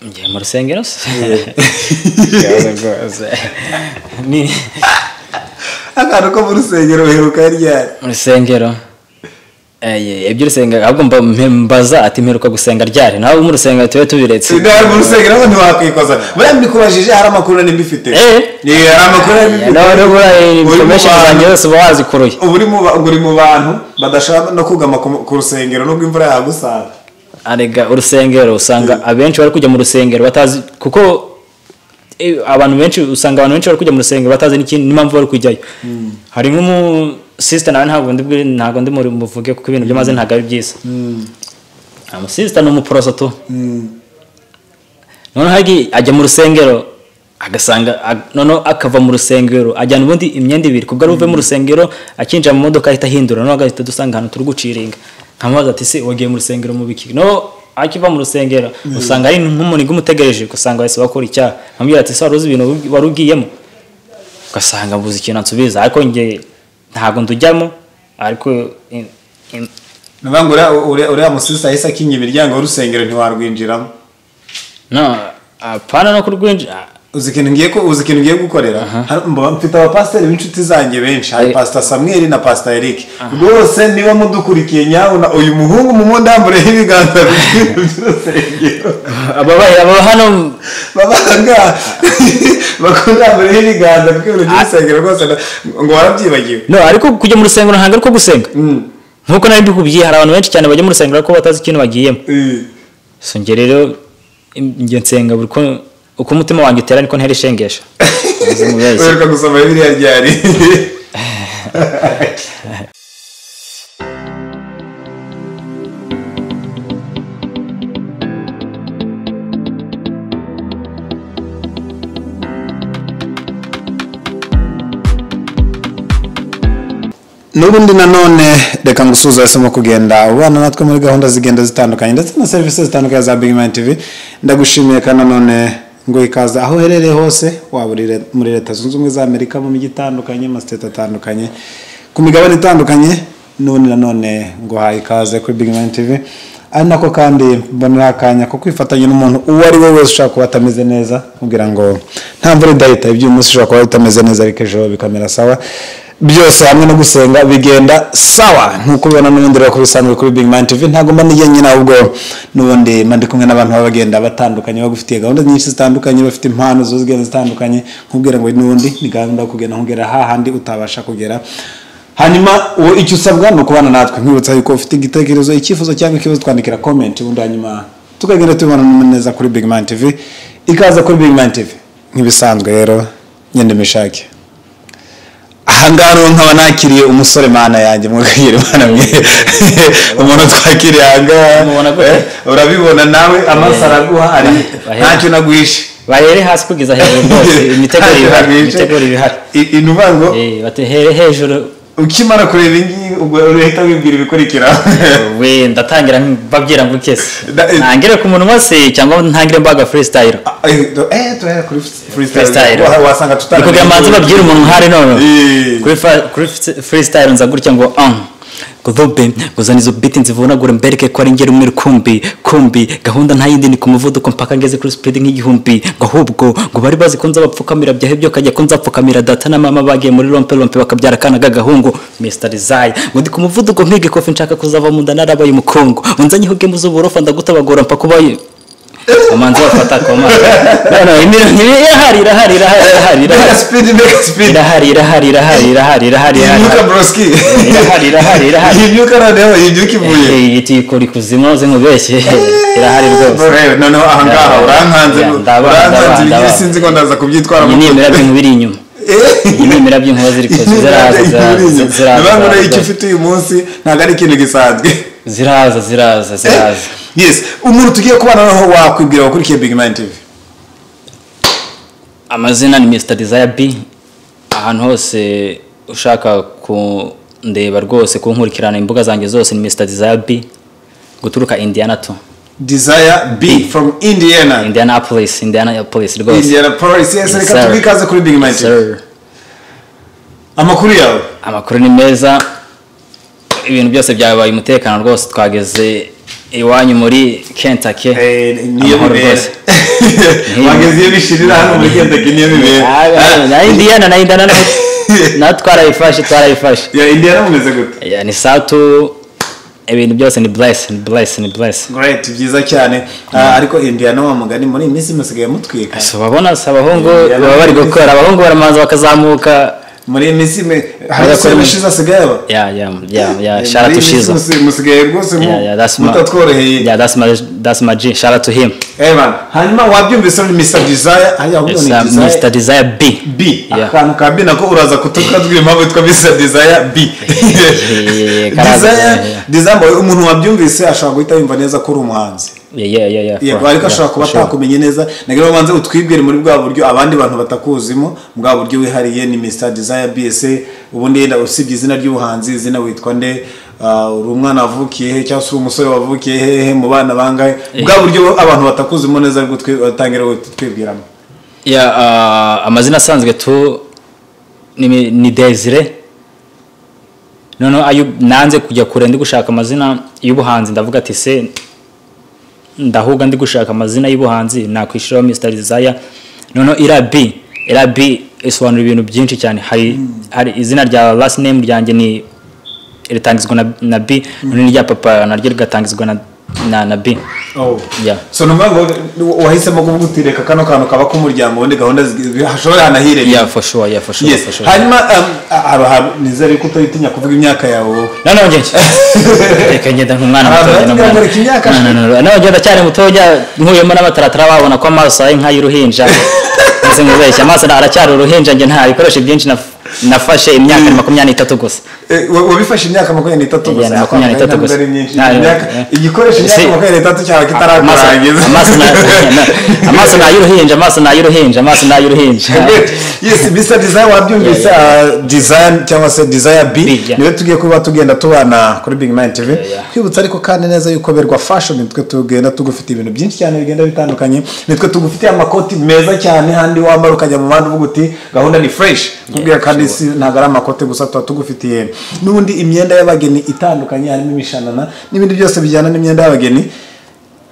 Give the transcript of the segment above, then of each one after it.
njye mu rusengero se ni akantu ko mu rusengero uheruka ryari mu rusengero Eh, ibyo urusenga ahubwo mba- mbaza ati mperuka gusenga ryari nawe mu rusengero tube tubiretse nawe mu rusengero ngo ntiwakwikoza buriya mbikubajije hari amakuru nari mbifite Eh. Eh, hari amakuru nari mbifite nawe nubura Uri mu information bantu- zanjye zose uba wazikuruye ubu uri mu ba- ngo uri mu bantu badashaka no kugama ku ku rusengero nubwo imvura yagusanga arega urusengero usanga abenshi bari kujya mu rusengero batazi kuko eh, abantu benshi usanga abantu benshi bari kujya mu rusengero batazi n'ikindi n'impamvu bari kujyayo hari nk'umu sister nawe ntabwo ndi bwi- ntabwo ndi muri muvuge kuko ibintu by'amaze ntabwo ari byiza amusisita ni umuporoso tu noneho agi- ajya mu rusengero agasanga ag- noneho akava mu rusengero ajyana ubundi imyenda ibiri kubwo ari buve mu rusengero akinjira mu modoka ahita ahindura noneho agahita dusanga ahantu turi guciringa nkamubaza ati se wagiye mu rusengero mu biki noneho akiva mu rusengero usanga ari nk'umuringa umutegereje usanga bahise bakora icyaha nkambwira ati se wari uzi ibintu wari- wari ugiyemo ugasanga mbuze ikintu ansubiza ariko njye ntabwo ndujyamo ariko in- in- ni ukuvuga ngo uriya- uriya- uriya musisi ahise akinga imiryango y'urusengero ntiwarwinjiramo no apana no kurwinjira uzi ikintu ngiye ku- uzi ikintu ngiye gukorera Hari- mba- mfite abapasiteri b'inshuti zanjye benshi hari Eh. pasita samweli na pasita erike rwose niba mudukurikiye nyabona uyu muhungu mu mundi yambureho ibiganza bibiri by'urusengero ababaye aba hano babanga bakunambureho ibiganza by'ibintu by'urusengero rwose na- ngo warabyibagiwe no ariko kujya mu rusengero ntabwo ari ko gusenga nk'uko nari mbikubwiye hari abantu benshi cyane bajya mu rusengero ariko batazi ikintu bagiyemo Eh. so njye rero im- njye nsenga buri ko- uko umutima wanjye utera niko ntera ishengesha Muze mubeshye. uheruka gusoma biriya ryari n'ubundi nanone reka ngusuhuze wahisemo kugenda ubana natwe muri gahunda zigenda zitandukanye ndetse na serivisi zitandukanye za big man tv ndagushimiye kandi nanone ngo ikaze aho uherereye hose waba uri le- muri leta zunze ubumwe za amerika mu mijyi itandukanye mu masiteti atandukanye ku migabane itandukanye n'ubundi nanone ngo haye ikaze kuri big man tv ari nako kandi mbonera akanya ko kwifatanya n'umuntu uwo ari we wese ushobora kuba atameze neza kugira ngo nta mvura idahita iby'uyu munsi ushobora kuba utameze neza ariko ejo bikamera sawa byose hamwe no gusenga bigenda sawa nkuko ubibona n'ubundi rero kubisanzwe kuri Big Man TV ntabwo mba njyenyine ahubwo n'ubundi mba ndi kumwe n'abantu baba bagenda batandukanye bagufitiye gahunda nyinshi zitandukanye bafite impano zo zigenda zitandukanye nkubwira ngo n'ubundi ni gahunda yo kugenda nkugera hahandi utabasha kugera hanyuma uwo icyo usabwa ni ukubana natwe nkwibutsa yuko ufite igitekerezo icyifuzo cyangwa ikibazo twandikira comment ubundi hanyuma tukagenda tubibona neza kuri Big Man TV ikaza kuri Big Man TV nk'ibisanzwe rero nyende mishake ahangaha rero nkaba nakiriye umusore mana yanjye mwakiriye mana mwe umuntu twakiriye ahangaha Umubona gute? Eh, urabibona nawe amaso Eh, araguha ari bahe- ntacyo naguhishe bahere hasi kugeza hejuru rwose imiteguro Ntacyo ibihari naguhishe. imiteguro ibihari I- i- ni ukuvuga ngo Eh, batere hejuru ukimara kureba iyi ngiyi ubwo uhita wibwira ibikurikira we ndatangira mbabwira ngo ukese Da- eh. ntangire ku munwa se cyangwa ntangire mbaga freestyle eh turahera kuri freestyle freestyle wasanga tutari ni kugira manza babwire umuntu nk'ahari none Eh. kuri fa- kuri fri- freestyle nza gutya ngo um kudobe nguzana izo biti nzivunagure mbereke ko ari ngera umwe kumbi kumbi gahunda nta yindi ni ku muvuduko mpaka ngeze kuri speed nk'igihumbi ngo ahubwo ngo bari bazi ko nzabapfukamira byahe byo kajya ko nzapfukamira data na mama bagiye muri rompe rompe bakabyara akana k'agahungu Mr. Desire ngo ndi ku muvuduko mpige kofi nshaka kuzava mu nda narabaye umukungu unzanye hoge mu z'uborofa ndagutabagora mpaka ubaye umanzi wafata koma noneho imirongo ibi- irahari irahari irahari irahari irahari mega speed mega speed irahari irahari irahari irahari irahari yibyuka irahari broski irahari irahari irahari yibyuka noneho yibyuka ivuye Eh, iti kuri kuzimu zinkubeshye irahari rwose Bro, noneho ahangaha Yeah. urankanze Yeah, ndaba- ndaba- urankanze ibingibi ndaba. sinzi ko ndaza kubyitwara iyi ni imira by'inkuba iri inyuma iyi ni imira by'inkuba ziri kuza ziraza ziraza ziraza nabangura icyo ziraza ufite uyu munsi ntabwo ari ikintu gisanzwe ziraza ziraza ziraza yes umuntu tugiye kubana naho wakwibwira wakurikiye big man tv amazina ni Mr. Desire B ahantu hose ushaka kundeba rwose kunkurikirana imbuga zanjye zose ni Mr. Desire B guturuka Indiana to desire b from indiana Indianapolis Indianapolis rwose indiana police Yes, yes reka sir. tubihe ikaze kuri big man tv Sir. amakuru yawe amakuru ni meza ibintu byose byabaye umutekano rwose twageze iwanyu muri kentake niyo bibera wageze iyo bishirira hano muri kendaki niyo bibera na indiyana na indana nawe twarayifashe twarayifashe ya indiyana mumeze gute Ya, ni satu ibintu byose ni burayisi ni burayisi ni burayisi great byiza cyane Ah, ariko indiyana wa mugani muri iyi minsi musigaye mutwika si ubabona si abahungu Yeah, baba bari yeah. gukora abahungu baramanza bakazamuka muri iyi minsi me- hari Bakora ese mu- mushize asigaye aba ya ya ya ya Eh, shara muri tu iyi minsi shiza musi- musigaye rwose mu- ya ya that's my mutatworoheye ya that's my that's my G shara tu him Eh, bana. hanyuma wabyumvise muri mr desire hariya ahubwo It's, ni uh, desire Mr Desire B B Yeah. akantu ka B nako uraza kutukazwira impamvu yitwa Mr Desire B yeah, yeah. Desire Desire boy, umuntu wabyumvise ashobora guhita yumva neza ko uri umuhanzi yeah yeah yeah yeah yego for- ariko yeah, ashobora kuba for sure. atakumenye neza nagira ngo banze utwibwire muri bwa buryo abandi bantu batakuzimo bwa buryo wihariye ni Mr Desire B ese ubundi yenda usibye izina ry'ubuhanzi izina witwa nde Ah, uri umwana wavukiye he cyangwa se uri umusore wavukiye hehe mu bana bangahe bwa buryo abantu batakuzimo neza ariko twatangira kutwibwiramo ya uh, amazina asanzwe tu ni, ni desire noneho ayo nanze kujya kure ndi gushaka amazina y'ubuhanzi ndavuga ati se ndahuga ndi gushaka amazina y'ubuhanzi nakwishyiraho Mr Desire noneho irabi irabi isobanura ibintu byinshi cyane hari hari izina rya last name ryanjye ni ritangizwa na, na B noneho irya papa naryo rigatangizwa na na, na B oh. yeah. so numva ngo wahisemo kuvuga uti reka kano kantu kaba k'umuryango ubundi gahunda zi- hashobora hanahirengeye yeah for sure yeah for sure yes for sure hanyuma um, a- hari ahantu nizere ko utayitinya kuvuga imyaka yawe wowe noneho njye reka ngenda nk'umwana Abantu mutoya bafite n'umwana kugarika imyaka No, no, no, no. noneho ngenda cyane mutoya nkuyemo n'abataratara babona ko amaso ari nk'ay'uruhinja maze muzeshya amaso aracyari uruhinja njye nta bikoresho byinshi naf- nafashe imyaka ni makumyabiri n'itatu gusa Eh, wa- wabifashe imyaka makumyabiri n'itatu Yeah, gusa makumyabiri n'itatu Ntabwo gusa. ari myinshi. Nta- Imyaka- yeah. igikoresho imyaka See, makumyabiri n'itatu cyawe amaso kitarakarangiza amaso na- amaso ni ay'uruhinja amaso ni ay'uruhinja amaso ni ay'uruhinja yes mr desire wabyumvise uh, design cyangwa se desire b B, yeah. niwe tugiye kuba tugenda tubana kuri big mind tv yeah. twibutsa ariko kandi neza yuko berwa fashion nitwe tugenda tugufite ibintu byinshi cyane bigenda bitandukanye nitwe tugufitiye amakoti meza cyane handi wambara ukajya mu muhanda uvuga uti gahunda ni fresh kubwira kandi si ntabwo ari amakote gusa tuba tugufitiye n'ubundi imyenda y'abageni itandukanye harimo imishanana n'ibindi byose bijyana n'imyenda y'abageni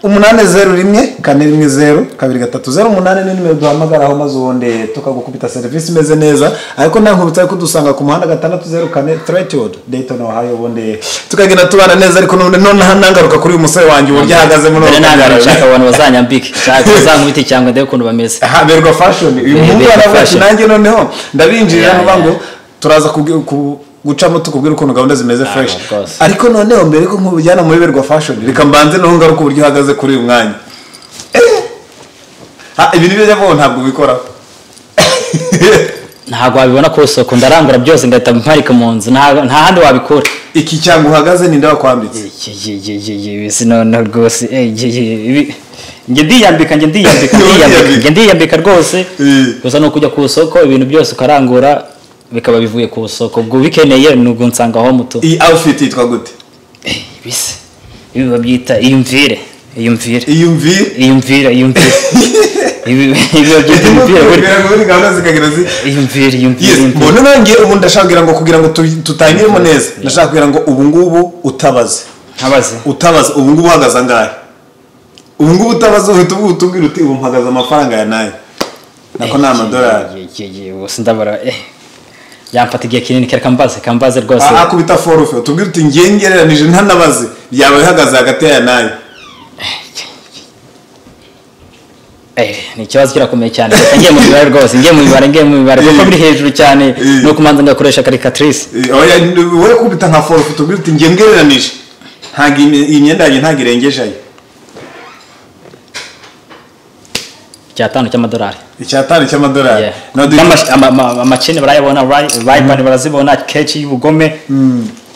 umunani zeru rimwe kane rimwe zeru kabiri gatatu zeru umunani ni nimero duhamagaraho maze ubundi tukagukubita serivisi imeze neza ariko nta nkubita ariko dusanga ku muhanda gatandatu zeru kane threatwood dayton ohio ubundi tukagenda tubana neza ariko none nonaha nangaruka kuri uyu musore wanjye uburyo ahagaze muri mbere ubu ntabwo bwogero. nshaka abantu bazanyambike nshaka bazankubite cyangwa ndebe ukuntu bameze haberwa fashion uyu Yeah, muhungu Berwa aravuga ati Fashion. nanjye noneho ndabinjirira Yeah, nuvuga ngo yeah. turaza kubwi- ku- gucamo tukubwira ukuntu gahunda zimeze fresh of course. ariko noneho mbere yuko nkubujyana muri berwa fashion reka mbanze noneho ngaruka uburyo uhagaze kuri uyu mwanya Eh! Ha, ibintu ibyo njya ntabwo ubikoraho ntabwo wabibona ku isoko ndarangura byose ngahita mparika mu nzu nta nta handi wabikura iki cyangwa uhagaze ninde wakwambitse ibisi noneho rwose eh, ye- ye- ibi- njye ndiyambika njye ndiyambika ndiyambika njye ndiyambika rwose Eh. gusa ni ukujya ku isoko ibintu byose ukarangura bikaba bivuye ku isoko ubwo ubikeneye ni ugunsanga aho muto iyi outfit yitwa gute ibisi ibi babyita iyumvire iyumvire iyumvire iyumvire iyumvire ibi ibi babyita iyumvire buri muri gahunda zikagera zi iyumvire iyumvire Yes, iyumvire. mbona nanjye ubu ndashaka kugira ngo kugira ngo tu- tutangiremo neza ndashaka kugira ngo ubu ngubu utabaze ntabaze utabaza ubu ngubu uhagaze angahe ubu ngubu utabaza uhita ubu- utubwira uti ubu mpagaze amafaranga ya nayo nako ni amadolari gusa ndabara eh yamfata igihe kinini reka mbaze reka mbaze rwose aha akubita forufe utubwira uti ngiye ngereranije ntanabaze yaba ihagaze hagati ya nayo eh ni ikibazo kirakomeye cyane reka ngiye mu mibare rwose ngiye mu mibare ngiye mu mibare kuko biri hejuru cyane Eh. ni ukumanza ngakoresha karikatrice Eh, oya, n- wowe kubita nka forufe utubwira uti ngiye ngereranije ntabwo iyi iyi myenda yanjye ntabwo irengeje ayo icyatanu cy'amadolari icyatanu cy'amadolari Yeah. Now do you- N'amash- ama- ama- amacene barayabona rayibani barazibona keshi y'ubugome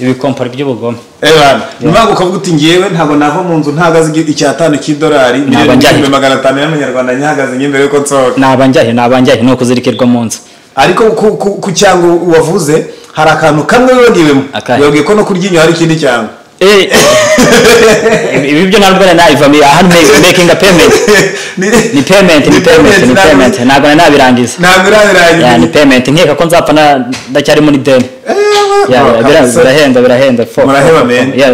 ibikompari by'ubugome Evan, niba ukavuga uti ngewe ntabwo nava mu nzu ntahagaze igi- icyatanu cy'idolari miliyoni njya n'igihumbi he? magana atanu y'amanyarwanda ntihagaze nyine yuko nsohoka nabanjyahe nabanjyahe ni ukuzirikirwa mu nzu ariko ku- ku- ku cyango wavuze hari akantu kamwe wibagiwemo Akahe? wibabwiye ko no ku ryinyo hari ikindi cyango Eh, ibi- ibi byo ntabwo nari nabivamiye aha ni making a payment ni payment ni payment ni payment ntabwo nari nabirangiza ntabwo ya ni irabirangiza payment nkeka ko nzapfa na- ndacyari muri deni Eh, Ya, bro, bira- kabisa. birahenda birahenda fo- Muraheba, fo- man. ya,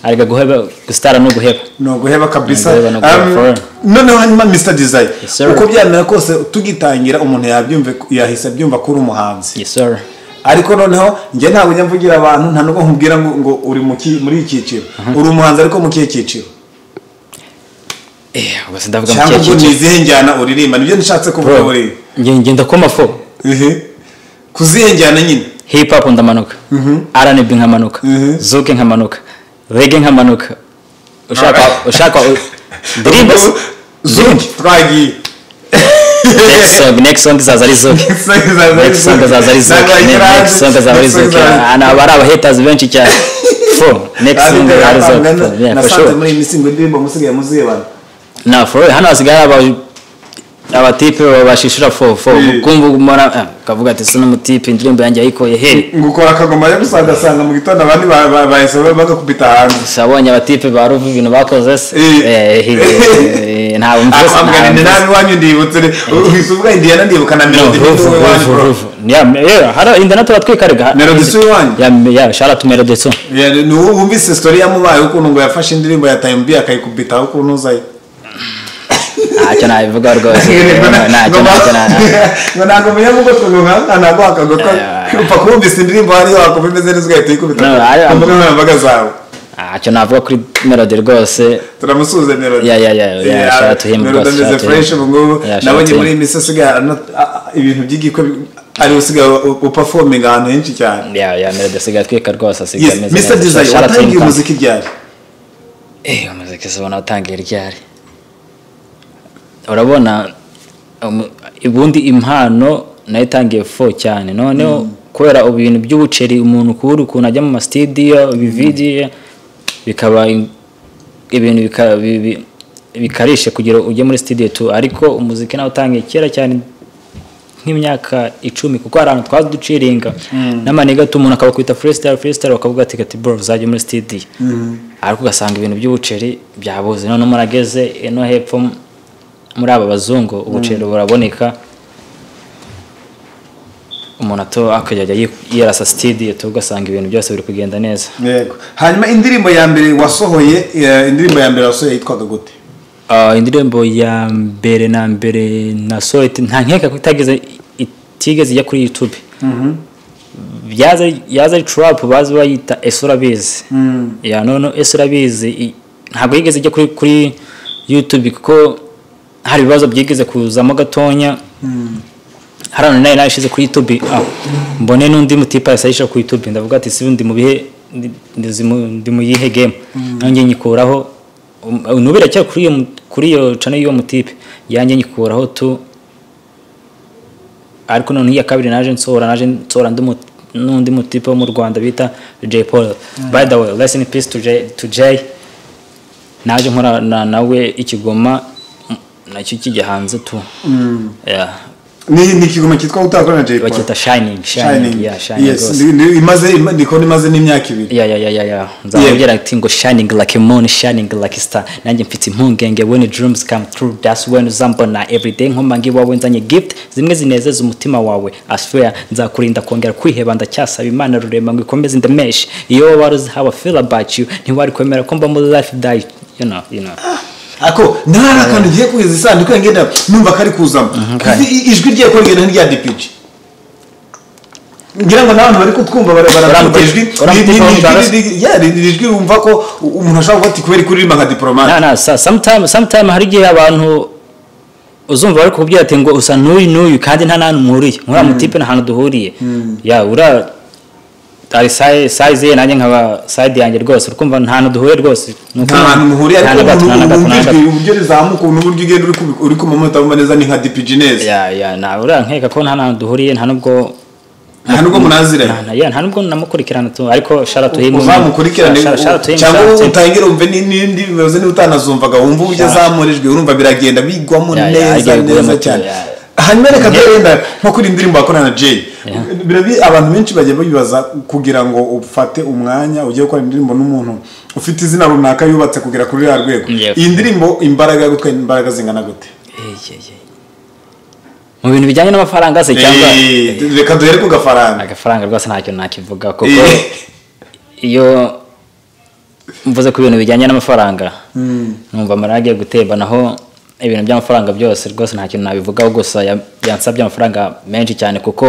arega guheba gusitara no guheba ni uguheba kabisa Ni uguheba no guheba Um, forever. noneho hanyuma mr desire Yes, sir. uko byamera kose tugitangira umuntu yabyumve yahise abyumva ko uri umuhanzi yes sir ariko noneho njye ntabwo njya mvugira abantu nta nubwo nkubwira ngo ngo uri mu ki- muri iki cyiciro uri umuhanzi ariko mu kihe cyiciro eh ubwo sindavuga mu cyangwa kihe ubwo ni cyiciro izihe njyana uririmba nibyo nishatse kuvuga bro buriya nge- ngenda koma fo ehe ku zihe njyana nyine hip hop ndamanuka rnb nkamanuka Mhm. zouk nkamanuka rege nkamanuka ushaka Alright. ushaka ndirimba zungi twagiye next song next song izaza ari zouk next song izaza ari zouk Ne- next song izaza ari zouk Ah, na bari abahaters benshi cyane fo next song ari zouk Yeah, for nasanze sure muri iyi misingo indirimbo musigaye muzibana na for real hano hasigaye hari aba abatipe babashishura fo fo Yeah. kumva umara ah, kavuga ati se n'umutipe indirimbo yanjye yayikoye he ngukora akagoma yo gusa ugasanga mu gitondo abandi ba- ba- bahise bagakubita hanze sabonye abatipe ba ruvu ibintu bakoze se Eh. Eh, eh, eh, ntabwo mvuze akwambwira ni nabi iwanyu ndibutse re uhise uvuga indiyana ndibuka na melody ruvu niwe wanyu ruvu bro ruvu hari inda natwe twikaraga Melody si uwanyu? sharatu merodeso Yeah, ni wowe wumvise story yamubaye ukuntu ngo yafashe indirimbo ya time b akayikubitaho ukuntu uzayo ntacyo nabivuga rwose ngo na- ntacyo ngo ba- ntacyo na- na- ngo ntabwo munyamugotwe ngo nka ntabwo wakagotwa Yeah. upfa kubumvisa indirimbo hariyo wakumva imeze neza ugahita uyikubita No, I- ku mbuga nkoranyambaga zawe ntacyo navuga kuri melody rwose turamusuhuze melody Yeah, yeah, yeah, yeah, Yeah, shout out to him, melody boss, shout ameze out to fresh him. ubu ngubu Yeah, shout out nabonye to muri him. iyi minsi asigaye arana- a- a- ibintu by'igikwe ariwe usigaye upafominga ahantu henshi cyane ya ya melody asigaye atwika rwose asigaye Yes, ameze Mr. neza. Desire, Shout out to him, watangiye Tom. umuziki ryari Eh, umuziki si ubona watangiye ryari urabona umu- ubundi impano nayo itangiye fo cyane noneho kubera ubu bintu by'ubuceri umuntu kubura ukuntu ajya mu masitidiyo bividiyo bikaba in- ibintu bika- bi- bi- bikarishe kugira ujye muri studio tu ariko umuziki nawe utangiye kera cyane nk'imyaka icumi kuko hari ahantu twaza duciringa n'amaniga ati umuntu akabakwita freestyle freestyle bakavuga ati kati bro uzajya muri studio ariko ugasanga ibintu by'ubuceri byabuze noneho murageze ino hepfo m- muri aba bazungu ubuceri buraboneka umuntu ato akajya ajya yi- yirasa studio tu ugasanga ibintu byose biri kugenda neza yego hanyuma indirimbo ya mbere wasohoye eh, indirimbo ya mbere wasohoye yitwaga gute Ah, indirimbo ya mbere na mbere nasohoye iti- nta nkeka ko itageze itigeze ijya kuri youtube byaza yaza ari trap bazi bayita ese urabizi ya none ese urabizi i- ntabwo yigeze ijya kuri kuri youtube kuko hari ibibazo byigeze kuzamo gatonya hari ahantu nayo nayishyize kuri youtube ah, mbone n'undi mutipa yasayisha kuri youtube ndavuga ati sibi ndi mu bihe ndi- ndizi mu- ndi mu yihe game nanjye nyikuraho um, nubu iracyari kuri iyo mu- kuri iyo channel y'uwo mutipe yanjye nyikuraho tu ariko noneho iya kabiri naje nsohora naje nsohora ndi mu- n'undi mutipe wo mu rwanda bita Jay Paul by the way rest in peace to Jay, to Jay. naje nkorana nawe ikigoma m- nacyo kijya hanze tu yeah. ni ni ikigoma cyitwa utakora na jay paul bacyita shining shining yeah shining yes rwose ndi- ndi- imaze ima- ndikubona imaze n'imyaka ibiri ya ya ya ya ya nzababwira ati ngo shining like a moon shining like a star nanjye mfite impungenge when dreams come true that's when uzambona everyday nkomba ngiwawe nzanye gift zimwe zinezeza umutima wawe I swear nzakurinda kongera kwiheba ndacyasaba imana rurema ngo ikomeze indemeshe iyo wari uzi how I feel about you ntiwari kwemera ko mba muri life die you know you know ako ntari akantu ngiye kuhiza isanduku yanjye ngenda numva kari kuzamo Izi- i- ijwi rye ko rigenda nk'irya dpg ngira ngo n'abantu bari kutwumva bara- bara- Uramutse- ijwi ni- uramutse ni- ni kumva, ijwi riri- yeah, ni- ni ijwi wumva ko u- umuntu ashobora kuvuga ati kubera ko uririmba nka diporomate na na sa- sometime sometime hari igihe abantu uzumva bari kubwira ati ngo usa n'uyu n'uyu kandi nta n'ahantu muhuriye muri aya mutipe nta hantu duhuriye ya ura ari sayi- sayizi ye nanjye nkaba sayidi yanjye rwose ukumva nta hantu duhuriye rwose Ni uko- nta hantu muhuriye nta na ariko gato, nta na umuntu gato, nta na wumva gato. ijwi uburyo rizamuka n'uburyo ugenda uri kubi- uri kumamota wumva neza ni nka dpg neza ya ya na ura nkeka ko nta n'ahantu duhuriye nta nubwo nta nubwo munaziranye nta- nta- ya, nta nubwo namukurikirana tu ariko shara tuhimwe uzamukurikirane cyangwa wowe utangire wumve ni- n'indi bibazo niba utanazumvaga wumva uburyo azamurijwe urumva biragenda bigwamo Ya, ya, neza ajya neza igwamo, cyane ya. hanyuma reka turenda nko kuri iyi ndirimbo wakorana na jay Birabi- abantu benshi bagiye bibaza kugira ngo ufate umwanya ugiye gukora indirimbo n'umuntu ufite izina runaka yubatse kugera kuri ruriya rwego Yep. iyi ndirimbo imbaraga yo gutwara imbaraga zingana gute mu bintu bijyanye n'amafaranga se cyangwa Eh, reka duhere ku gafaranga agafaranga rwose ntacyo nakivuga kuko Eh, iyo mvuze ku bintu bijyanye n'amafaranga numva amarira agiye gutemba naho ibintu by'amafaranga byose rwose nta kintu nabivugaho gusa ya- yansabye amafaranga menshi cyane kuko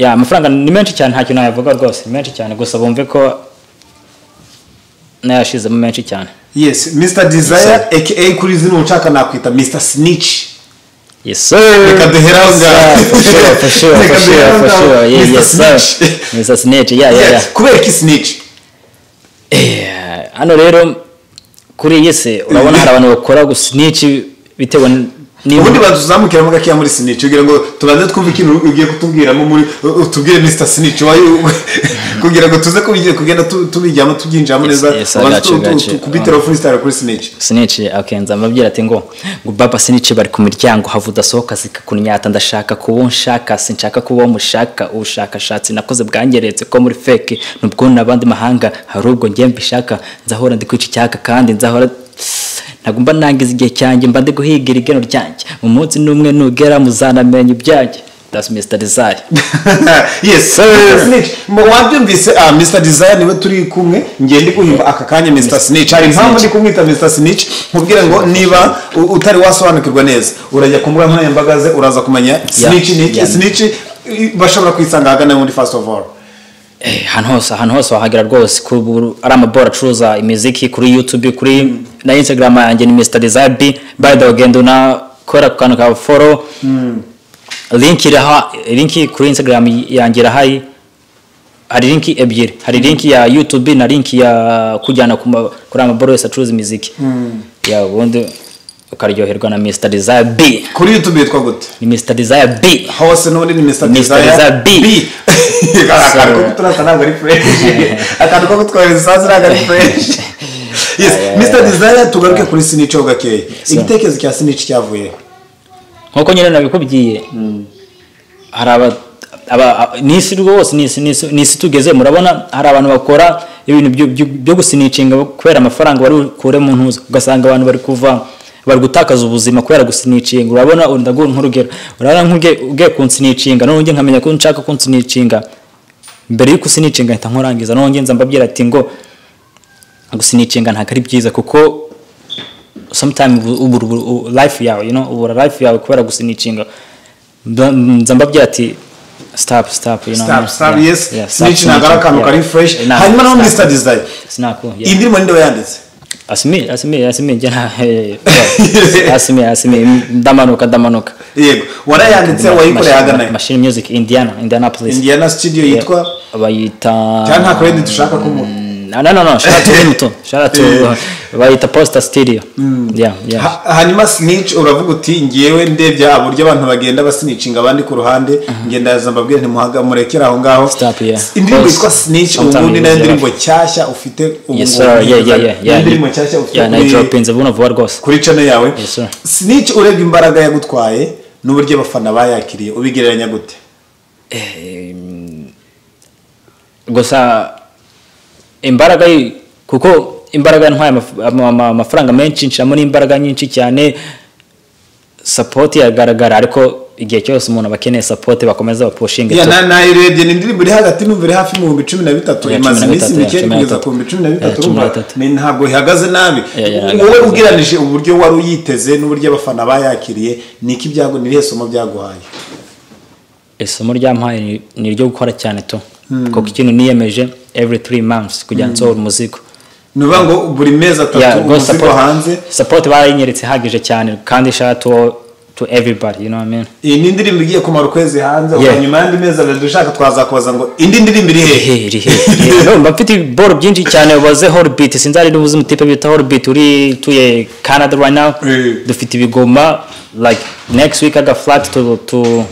ya amafaranga ni menshi cyane nta kintu nabivuga rwose ni menshi cyane gusa bumve ko nayashizemo menshi cyane yes mr desire aka kuri zino nshaka nakwita mr snitch yes Reka duhere aho ngaho. Reka duhere aho ngaho. Mr. Snitch. mr snitch ya ya ya Yes, kubera iki snitch Eh, hano rero kuri iyi si urabona hari abantu bakora gusinici bitewe n- ubundi n'ibintu batuzamukiramo gakeya muri snitch kugira ngo tubanze twumve ikintu ugiye kutubwiramo muri utubwire mr snitch wayo- kugira ngo tuze kubigira- kugenda tu- tubijyamo tubyinjiramo neza yes, Ubanze gotcha, tu- tu- gotcha. tu- kubiteraho freestyle kuri snitch sinici akenza amabwira ati ngo ngo baba sinici bari ku miryango hava udasohoka zikakunyata ndashaka kuba uwo nshaka sinshaka kuba uwo mushaka ubushakashatsi nakoze bwangeretse ko muri feke nubwo n'abandi mahanga hari ubwo njye mbishaka nzahora ndi kwica icyaka kandi nzahora ntabwo mba nangiza igihe cyanjye mba ndi guhigira igeno ryanjye mu munsi n'umwe nugera muzanamenya ibyanjye that's Mr. Desire yes Mr. Snitch mu wabyumvise ah Mr Desire niwe turi kumwe njye ndi guhimba aka kanya Mr Snitch hari impamvu ndi kumwita Mr Snitch nkubwira ngo niba u- utari wasobanukirwa neza urajya ku mbuga nkoranyambaga ze uraza kumenya Snitch ni iki yeah. Snitch i- bashobora kwisanga ahagana muri first of all Eh, ahantu hose ahantu hose wahagera rwose kuri ubu ari amaboro acuruza imiziki kuri youtube kuri na instagram yanjye ni mr desire b by the way, ugenda unakora ku kantu ka follow link iraha link kuri instagram yanjye irahari hari link ebyiri hari link ya youtube na link ya kujyana ku ma- kuri amaboro yose acuruza imiziki ya ubundi ukaryoherwa na mr desire b kuri YouTube yitwa gute ni mr desire b hose n'ubundi ni Mr Desire Desire B. B akantu ko kuturasa ntabwo ari fresh akantu ko kutwohereza isazi ntabwo ari fresh yes Mr Desire tugaruke kuri Snitch ho gakeya igitekerezo cya Snitch cyavuye nkuko nyine nabikubwiye hari aba- aba- aba- ni isi rwose ni isi- ni isi- ni isi tugeze murabona hari abantu bakora ibintu byo- byo- byo gusinicinga kubera amafaranga bari bukure mu ntuza ugasanga abantu bari kuva bari gutakaza ubuzima kubera gusinicinga urabona ubu ndaguha nk'urugero urabona nk'ugiye ugiye kunsinicinga none nkamenya ko nshaka kunsinicinga mbere y'uko usinicinga mpita nkurangiza none nza mbabwira ati ngo gusinicinga ntabwo ari byiza kuko sometimes ubu- ubu- ubu- ubu- life yawe you know ubura life yawe kubera gusinicinga Mba- nza mbabwira ati stop stop you know Stop, stop, yeah, yes. yeah, stop Snitch ntabwo ari akantu snitching, kari yeah. fresh. Nah, Hanyuma naho snap. Mr. Desire. Snap, yeah. Iyi ndirimbo ninde wayanditse? asimi asimi asimi njye nta eh, asimi asimi ndamanuka ndamanuka Yego. Warayanditse wayikoreye Machine- ahagana machine music indiana indianapolis Indiana studio yitwa bayita cyangwa nta credit ushaka kumuha no no no shout out to him too shout out to bayita poster studio yeah yeah Ha- hanyuma snitch uravuga uti ngewe ndebye uburyo abantu bagenda basinicinga abandi ku ruhande ngenda mbabwire ntimuhaga murekere aho ngaho Stop, yeah. indirimbo Yes. yitwa snitch Sometime ubundi nayo you lose ndirimbo nshyashya ufite ubu yes ngubu sir yeah neza. yeah yeah Niyo yeah ndirimbo nshyashya ufite yeah kuri- nayidropinze vuba vuba rwose kuri cano yawe Yes, sir. snitch urebye imbaraga yagutwaye n'uburyo abafana bayakiriye ubigereranya gute gusa imbaraga yi- kuko imbaraga ntwaye amaf- ama- ama- amafaranga menshi nshiramo n'imbaraga nyinshi cyane sapoti iragaragara ariko igihe cyose umuntu aba akeneye sapoti bakomeza bapushinga Ya, na- nayirebye ni indirimbo iri hagati n'umva iri hafi mu bihumbi cumi na bitatu Ya, imaze cumi na iminsi bitatu, ya, mike cumi na kugeza bitatu. ku bihumbi cumi na bitatu Ya, cumi na urumva bitatu. ni- ntabwo ihagaze nabi Ya, ya, wowe ihagaze ugereranije uburyo wari uyiteze n'uburyo abafana bayakiriye ni iki byago ni irihe somo byaguhaye isomo ryampaye ni- ni iryo gukora cyane to kuko ikintu niyemeje every three months kugira nsohore umuzigo ni ukuvuga ngo buri mezi atatu umuzigo hanze sapoti barayinyeretse ihagije cyane kandi ishara to to everybody you know what I mean iyi ni indirimbo igiye kumara ukwezi hanze Yeah. ubu nyuma y'andi mezi abiri dushaka twazakubaza ngo indi ndirimbo iri hehe hehe hehe no mba mfite iboro byinshi cyane baze horbit sinzari n'ubuzima tipe bita horbit uri tuye canada right now Eh. dufite ibigoma like next week aga flat to to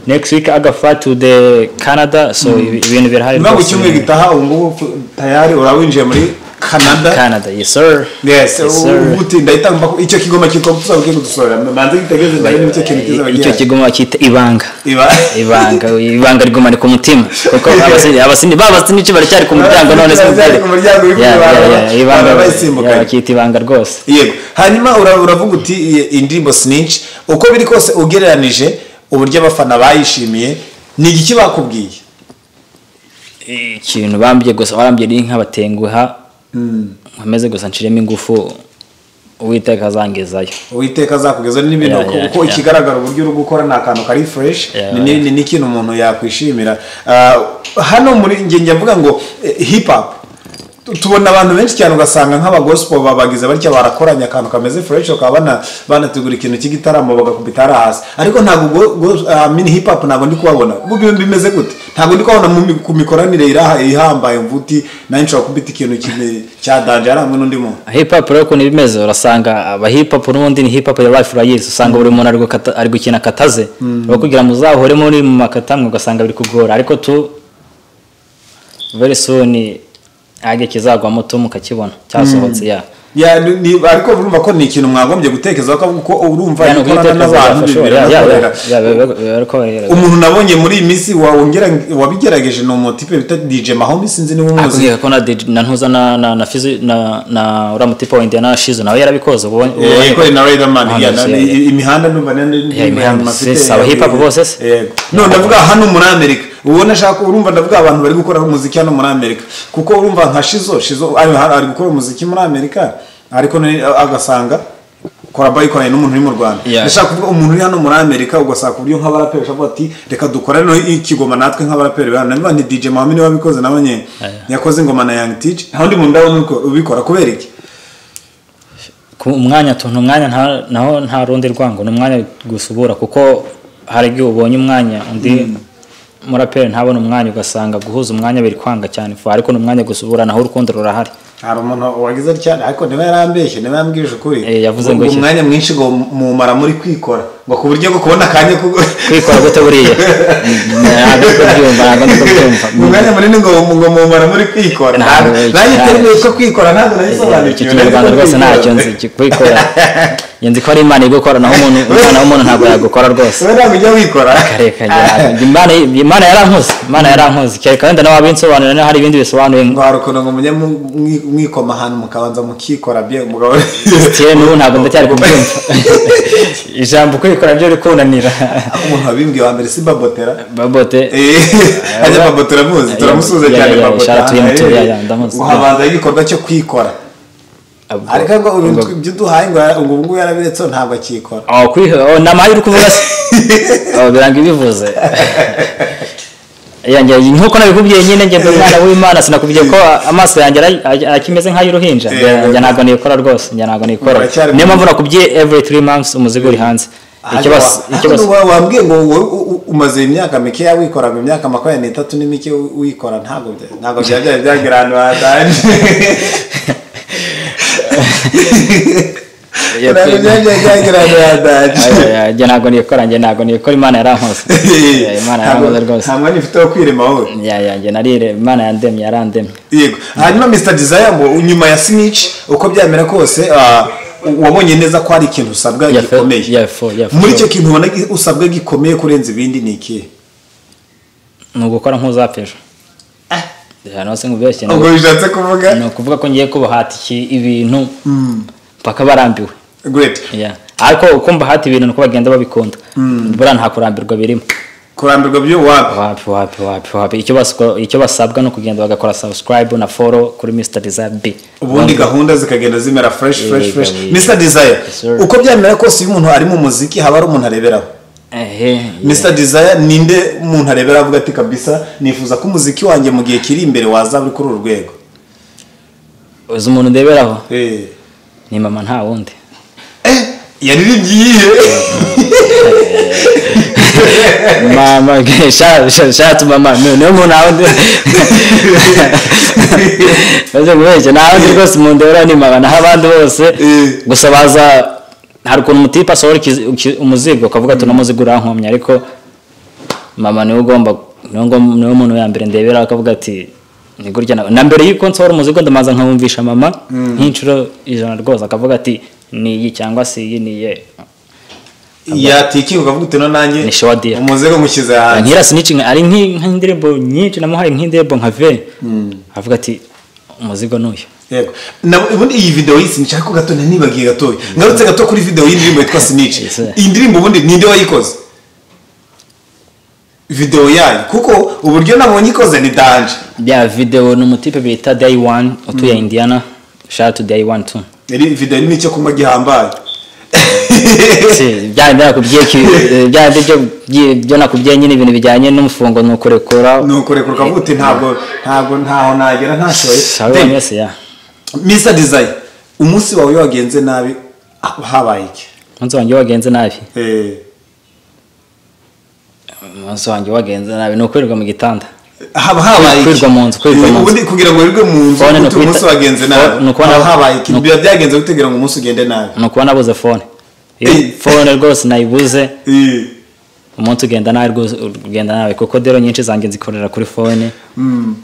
next week aga flat to the canada so ibi- ibintu birahari nyuma ngo rwose. icyumweru gitaha ubu ngubu tayari uraba winjiye muri canada canada yes sir yes Yes, sir. ubu uti ndahitamba ko icyo kigoma kitwa gusaba ugiye kudusorera banze gitegereze ndabe n'icyo kintu kizaba icyo gihari kigoma cyita ibanga iba ibanga ibanga rigumane ku mutima kuko abasini abasini babasini baracyari ku muryango none se Baracyari ku muryango, biri Yeah, yeah, kwibanga, yeah, ibanga barabayisimbuka. yeah, bakita ibanga rwose yego hanyuma ura- uravuga uti i- indirimbo snitch uko biri kose ugereranije uburyo abafana bayishimiye ni igiki bakubwiye ikintu bambye gusa warambye ni nk'abatenguha nkomeze gusa nshiremo ingufu uwiteka azangezayo uwiteka azakugeza n'ibintu Yeah, uko- yeah, uko yeah. ikigaragara uburyo uri gukora ni akantu kari fresh Yeah, ni- ni- ni ikintu umuntu yakwishimira Ah, hano muri njye njya mvuga ngo eh, hip hop Tu- tubona abantu benshi cyane ugasanga nk'abagosipo babagize batya barakoranye akantu kameze fresh bakaba bana- banategura ikintu cy'igitaramo bagakubita hariya hasi ariko ntabwo go- go- ah, mini hip hop ntabwo ndi kubabona mu bintu bimeze gute ntabwo ndi kubabona mu mi- ku mikoranire iraha- ihambaye mvuti nayo nshobora kubita ikintu kimwe cya danje ari hamwe n'undi muntu hip hop rero ukuntu ibimeze urasanga aba hip hop n'ubundi ni hip hop ya life urayizi usanga buri muntu ari gukata- ari gukina kataze aho kugira ngo uzahore muri mu makata mwe ugasanga biri kugora ariko tu very soon age kizagwamo tu mukakibona cyasohotse ya Ya, ni- ni- ariko urumva ko ni ikintu mwagombye gutekereza ko uko urumva Yani gukorana guhita n'abantu tuzi, bibiri yeah, yeah, yeah, nakorera yeah, biba- biba ari korohera. umuntu nabonye muri iyi minsi wongera wabigerageje ni umutipe bita DJ Mahomes sinzi niba umuzi akubwira ko na DJ na ntuza na na na fizi na na uriya mutipe wa Indiana Shizo nawe yarabikoze ubonye ubonye- yakoreye na Riderman Ah, yeah, yes, na- yeah, yeah. i- imihanda numva nandi Yeah, imihanda, yes, aba hip hop bose se? no ndavuga hano muri Amerika ubona ashaka urumva ndavuga abantu bari gukora umuziki hano muri Amerika kuko urumva nka Shizo Shizo ari ari gukora umuziki muri Amerika ariko none agasanga koraba yikoranye n'umuntu uri mu Rwanda Yeah. ndashaka kuvuga umuntu uri hano muri Amerika ugasanga ku buryo nk'abaraperi ushobora ati reka dukore no ikigoma natwe nk'abaraperi bana niba ni DJ Mahame wabikoze na nyine Yeah. yakoze ingoma na Young Teach nta wundi muntu ndabona ubiko- ubikora kubera iki ku umwanya tuntu umwanya nta- naho nta rundi rwango ni umwanya gusubura kuko hari igihe ubonye umwanya undi muraperi ntabona umwanya ugasanga guhuza umwanya biri kwanga cyane fu ariko ni umwanya gusubura naho urukundo rurahari hari umuntu wagize cyane ariko niba yarambeshye niba yambwije ukuri Eh, yavuze ngo ngo iki? umwanya mwinshi ngo mumara muri kwikora ngo ku buryo bwo kubona akanya ko kwikora gute buriya ntabwo ndi kubyumva ntabwo ndi kubyumva umwanya munini ngo ngo mumara muri kwikora Ntabwo, ntabwo nanjye ntabwo. iterwa ko kwikora ntabwo icyo nayisobanukiwe kinyarwanda rwose ntacyo nzi iki- kwikora iyo nzi ko ari imana igukora naho umuntu umwana w'umuntu ntabwo yagukora rwose wowe ntabwo ujya wikora karekare ntabwo- imana imana yarankoze imana yarankoze kereka wenda nawe wabinsobanurira niba hari ibindi bisobanuye ngo hari ukuntu ngo mujye mu- mwi- mwikoma ahantu mukabanza mukikora bye umugabo kera n'ubu ntabwo ndacyari kubyumva ijambo kwikora ryo rikunanira umuntu wabimbwiye wa mbere si babotera babote Eh, hajya Babo turamuzi Eh, turamusuhuza yeah, cyane yeah, Babo shout out to him too, yeah, Eh, yeah, ndamuzi. uhabanza igikorwa cyo kwikora Ubwo- ariko ngo ubu ubwo- ibyo duhaye ngo ngo ubu ngubu yarabiretse ntabwo akikora Oh, kuri- oh, ni amahirwe uvuga se Oh, biranga ibivuze Yeah, njye- nk'uko nabikubwiye nyine njye ndi umwana w'imana sinakubwiye ko amaso yanjye ara- ara- akimeze nk'ay'uruhinja Njye- Yeah. njye ntabwo niyikora rwose njye ntabwo niyikora Uracyari niyo mu- mpamvu nakubwiye every three months umuzigo uri hanze ikibazo ikibazo ikibazo wambwiye ngo wowe u- u- umaze imyaka mikeya wikora mu myaka makumyabiri n'itatu n'imike wi- wikora ntabwo bya- ntabwo byaba byari byagera ahantu hatanje Yeah, ntabwo byaba byari byagera ahantu hatanje Aya, njye ntabwo niyikora njye ntabwo niyikora imana yarankoze Yeah, imana Ntabwo- yarankoze rwose nta mwanya ufite wo kwirema wowe ya ya njye narire imana yandemye yarandemye yego hanyuma mr desire ngo nyuma ya snitch uko byamera kose ah, wabonye neza ko hari ikintu usabwa Yeah, for- gikomeye yeah, for- yeah, for muri icyo sure. kintu ubona gi- usabwa gikomeye kurenza ibindi ni ikihe ni ugukora nk'uzapfira Ya, nawe se nkubeshye ubwo bishatse kuvuga ni ukuvuga ko ngiye kubaha iki ibintu mpaka barambiwe great Yeah. ariko uko mbahata ibintu nuko bagenda babikunda buriya nta kurambirwa birimo kurambirwa byo waba wapi wapi wapi wapi icyo bas- icyo basabwa ni ukugenda bagakora subscribe na follow kuri mr desire b ubundi gahunda zikagenda zimera fresh fresh Yego, fresh yego. mr desire Yes, sir. uko byamera kose iyo umuntu ari mu muziki haba hari umuntu areberaho Ehe, yeah. mr desire ninde umuntu arebera avuga ati kabisa nifuza ko umuziki wanjye mu gihe kiri imbere wazaba uri kuri uru rwego uzi umuntu ndeberaho Eh. ni mama nta wundi yaririmbye iyihe mama shatu mama ni- niyo muntu nawe baje kubeshya nta wundi rwose mu ndebera ni mama naho abandi bose Eh. gusa baza hari ukuntu umutipe asohora ikizi- iki- umuzigo ukavuga ati uno muzigo urankomye ariko mama niwe ugomba niwe ngo- niwe muntu wa mbere ndebera akavuga ati ni gutya na na mbere y'uko nsohora umuzigo ndamanza nkamwumvisha mama nk'inshuro ijana rwose akavuga ati ni iyi cyangwa si iyi ni iye yatiki ukavuga uti no nanjye Ni showa deal. umuzigo nkushyize hanze nkira sinicinga ari nk'i- nk'indirimbo nyinshi namuhaye nk'indirimbo nka ve avuga ati umuzigo ni uyu yego Na- ubundi iyi video y'isi nshaka gato nanibagiye gatoya ngarutse gato kuri video y'indirimbo yitwa sinici Yes, sir. iyi ndirimbo ubundi ninde wayikoze videwo yayo kuko uburyo nabonye ikoze ni danje bya videwo ni umutipe bita dayi wani utuye indiana shatu dayi wani tu yari videwo irimo icyo kunywa gihambaye Si, bya bya nakubwiye ki- bya byo byo- byo nakubwiye nyine ibintu bijyanye n'umufungo ni ukurekura nuko reka ukavuga uti ntabwo ntabwo ntaho nagera ntashoye abibonye wese ya misa dizayi umunsi wawe iyo wagenze nabi ah, habaye iki umunsi wanjye wagenze nabi Eh, umunsi wanjye wagenze nabi ni ukwirirwa mu gitanda haba habaye iki Kwirirwa mu nzu, kwirirwa Eh, mu nzu. ubundi kugira ngo wirirwe mu nzu Phone ni uti umunsi ukwita- wagenze ni nabi ukubona- haba habaye iki ni- biba byagenze gute kugira ngo umunsi ugende nabi ni ukuba nabuze fone Iyo Eh. fone rwose nayibuze Eh, umunsi ugenda nabi rwose ugenda nabi kuko dero nyinshi zanjye nzikorera kuri fone mm,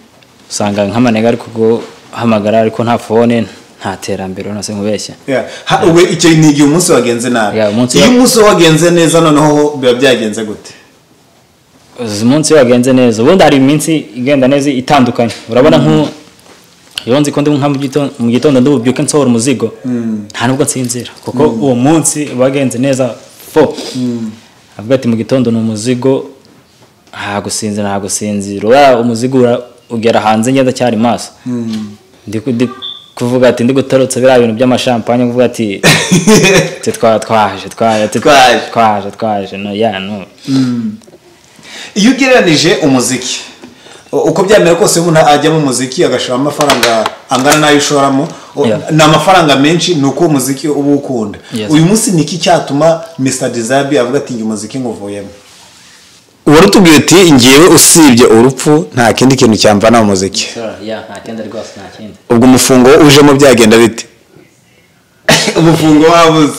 usanga nk'amanega ari kuguhamagara ariko nta fone nta terambere urabona se nkubeshya yeah. Ha- ubwo icyo ni igihe umunsi wagenze nabi Yeah, umunsi iyo wa- umunsi wagenze neza noneho biba byagenze gute uzi umunsi wagenze neza ubundi hari iminsi igenda neza itandukanye urabona nk'u iyo nzi ko ndi nka mu gitondo- mu gitondo ndububyuke nsohora umuzigo nta nubwo nsinzira kuko uwo munsi wagenze neza fo avuga ati mu gitondo ni umuzigo nta gusinzira nta gusinzira uriya umuzigo ura- ugera hanze ngenda cyari maso ndi ku- ndi kuvuga ati ndi gutarutsa biriya bintu by'amashampanye kuvuga ati twe twa- twaje twaje twe- Twaje. twaje twaje no ya no iyo ugereranije umuziki u- uko byamera kose iyo umuntu ajya mu muziki agashoramo amafaranga angana n'ayo ushoramo o- Yeah. ni amafaranga menshi ni uko uwo muziki uba ukunda Yes. uyu munsi ni iki cyatuma mr dizabi avuga ati njye umuziki nguvuyemo wari utubwiye uti ngewe usibye urupfu nta kindi kintu cyamvana mu muziki ya nta kindi rwose nta kindi ubwo umufungo ujemo byagenda bite umufungo wabuze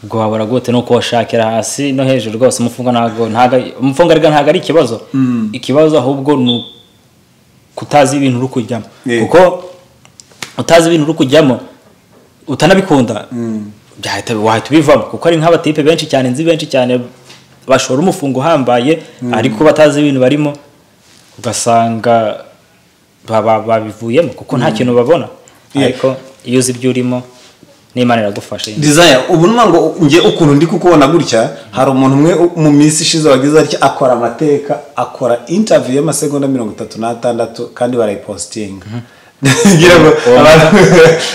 ubwo wabura gute ni uko washakira hasi no hejuru rwose umufungo ntabwo ntabwo umufungo ariko ntabwo ari ikibazo ikibazo ahubwo ni kutazi ibintu uri kujyamo Yeah. kuko utazi ibintu uri kujyamo utanabikunda byahita wahita ubivamo kuko ari nk'abatipe benshi cyane nzi benshi cyane bashora umufungo uhambaye ariko batazi ibintu barimo ugasanga ba- ba- babivuyemo kuko nta kintu babona Yeah. ariko iyo uzi ibyo urimo n'imana iragufasha desire ubu numa ngo njye ukuntu ndi kukubona gutya hari umuntu umwe mu minsi ishize wagize atya akora amateka akora interview y'amasegonda mirongo itatu n'atandatu kandi barayipositinga ngira ngo Uwo abantu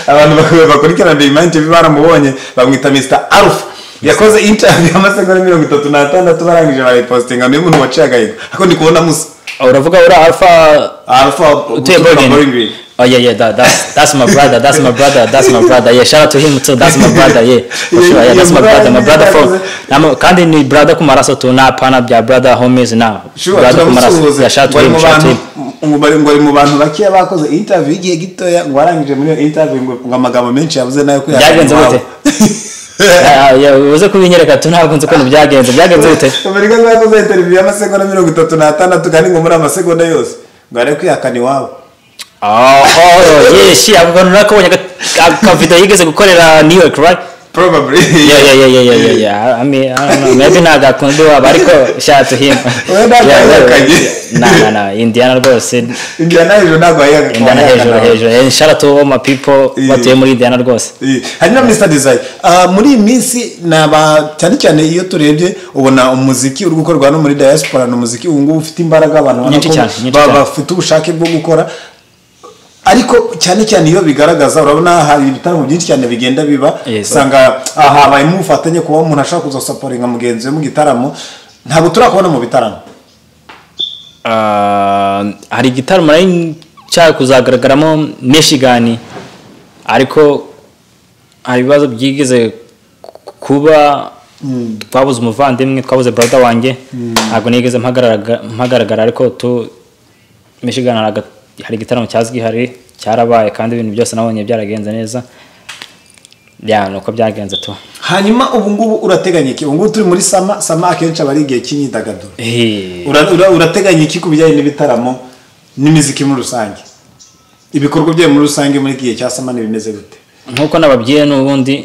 abantu bak- bakurikirana Dayimani TV baramubonye bamwita Mr Alpha yakoze interview y'amasegonda mirongo itatu n'atandatu barangije barayipositinga niyo muntu waciye agahigo ariko ndi kubona musa uravuga uri alpha Alpha utuye Bergen Boringville. oh yeah yeah that, that's that's my brother that's my brother that's my brother yeah shout out to him too that's my brother yeah for sure yeah that's my brother my brother for Namu- kandi ni brother ku maraso tu na pana bya brother homies na Sure, turamusuhuza. yeah shout to Ngo ari him mu shout to him bantu- ngo bari- ngo ari mu bantu bakeya bakoze interview y'igihe gitoya ngo warangije muri iyo interview ngo ngo amagambo menshi yavuze nayo kuyahakana Byagenze iwabo. Yeah, yeah, uze kubinyereka tu ntabwo nzi ukuntu byagenze byagenze gute amerika ngo yakoze interview y'amasegonda mirongo itatu n'atandatu kandi ngo muri amasegonda yose ngo arebe kwihakana iwabo oh oh yeshi ako kantu nakabonye akavido yigeze gukorera new york right probably yeah yeah yeah yeah yeah yeah yeah i mean i don't know maybe ntabwo akunda iwabo ariko shout to him Wenda Yeah, yeah, atahakanye. yeah. na na na indiana rwose injyana hejuru ntabwo wayihakana indiana hejuru hejuru Eh, shout out to all my people Yeah. batuye muri indiana rwose hanyuma mr design Ah, muri iyi minsi ni aba cyane cyane iyo turebye ubona umuziki uri gukorwa no muri diaspora ni umuziki ubu ngubu ufite imbaraga abantu ubona Nyinshi ko cyane, nyinshi ba- cyane. bafite ubushake bwo gukora ariko cyane cyane iyo bigaragaza urabona hari ibitaramo byinshi cyane bigenda biba Yes. usanga ah, habayemo ubufatanye kuba umuntu ashaka kuzasaporinga mugenzi we mu gitaramo ntabwo turakubona mu bitaramo Ah, hari igitaramo nari nshaka kuzagaragaramo michigan ariko hari ibibazo byigeze ku- kuba twabuze umuvandimwe twabuze brother wanjye ntabwo nigeze mpagararaga- mpagaragara ariko tu michigan hari aga- hari igitaramo cyazwi hari cyarabaye kandi ibintu byose nabonye byaragenze neza ya ni uko byagenze tu hanyuma ubu ngubu urateganya iki ubu ngubu turi muri sama sama akenshi aba ari igihe cy'imyidagaduro Eh, Ura- ura- urateganya iki ku bijyanye n'ibitaramo n'imiziki muri rusange ibikorwa byayo muri rusange muri iki gihe cya samani bimeze gute nkuko nababwiye n'ubundi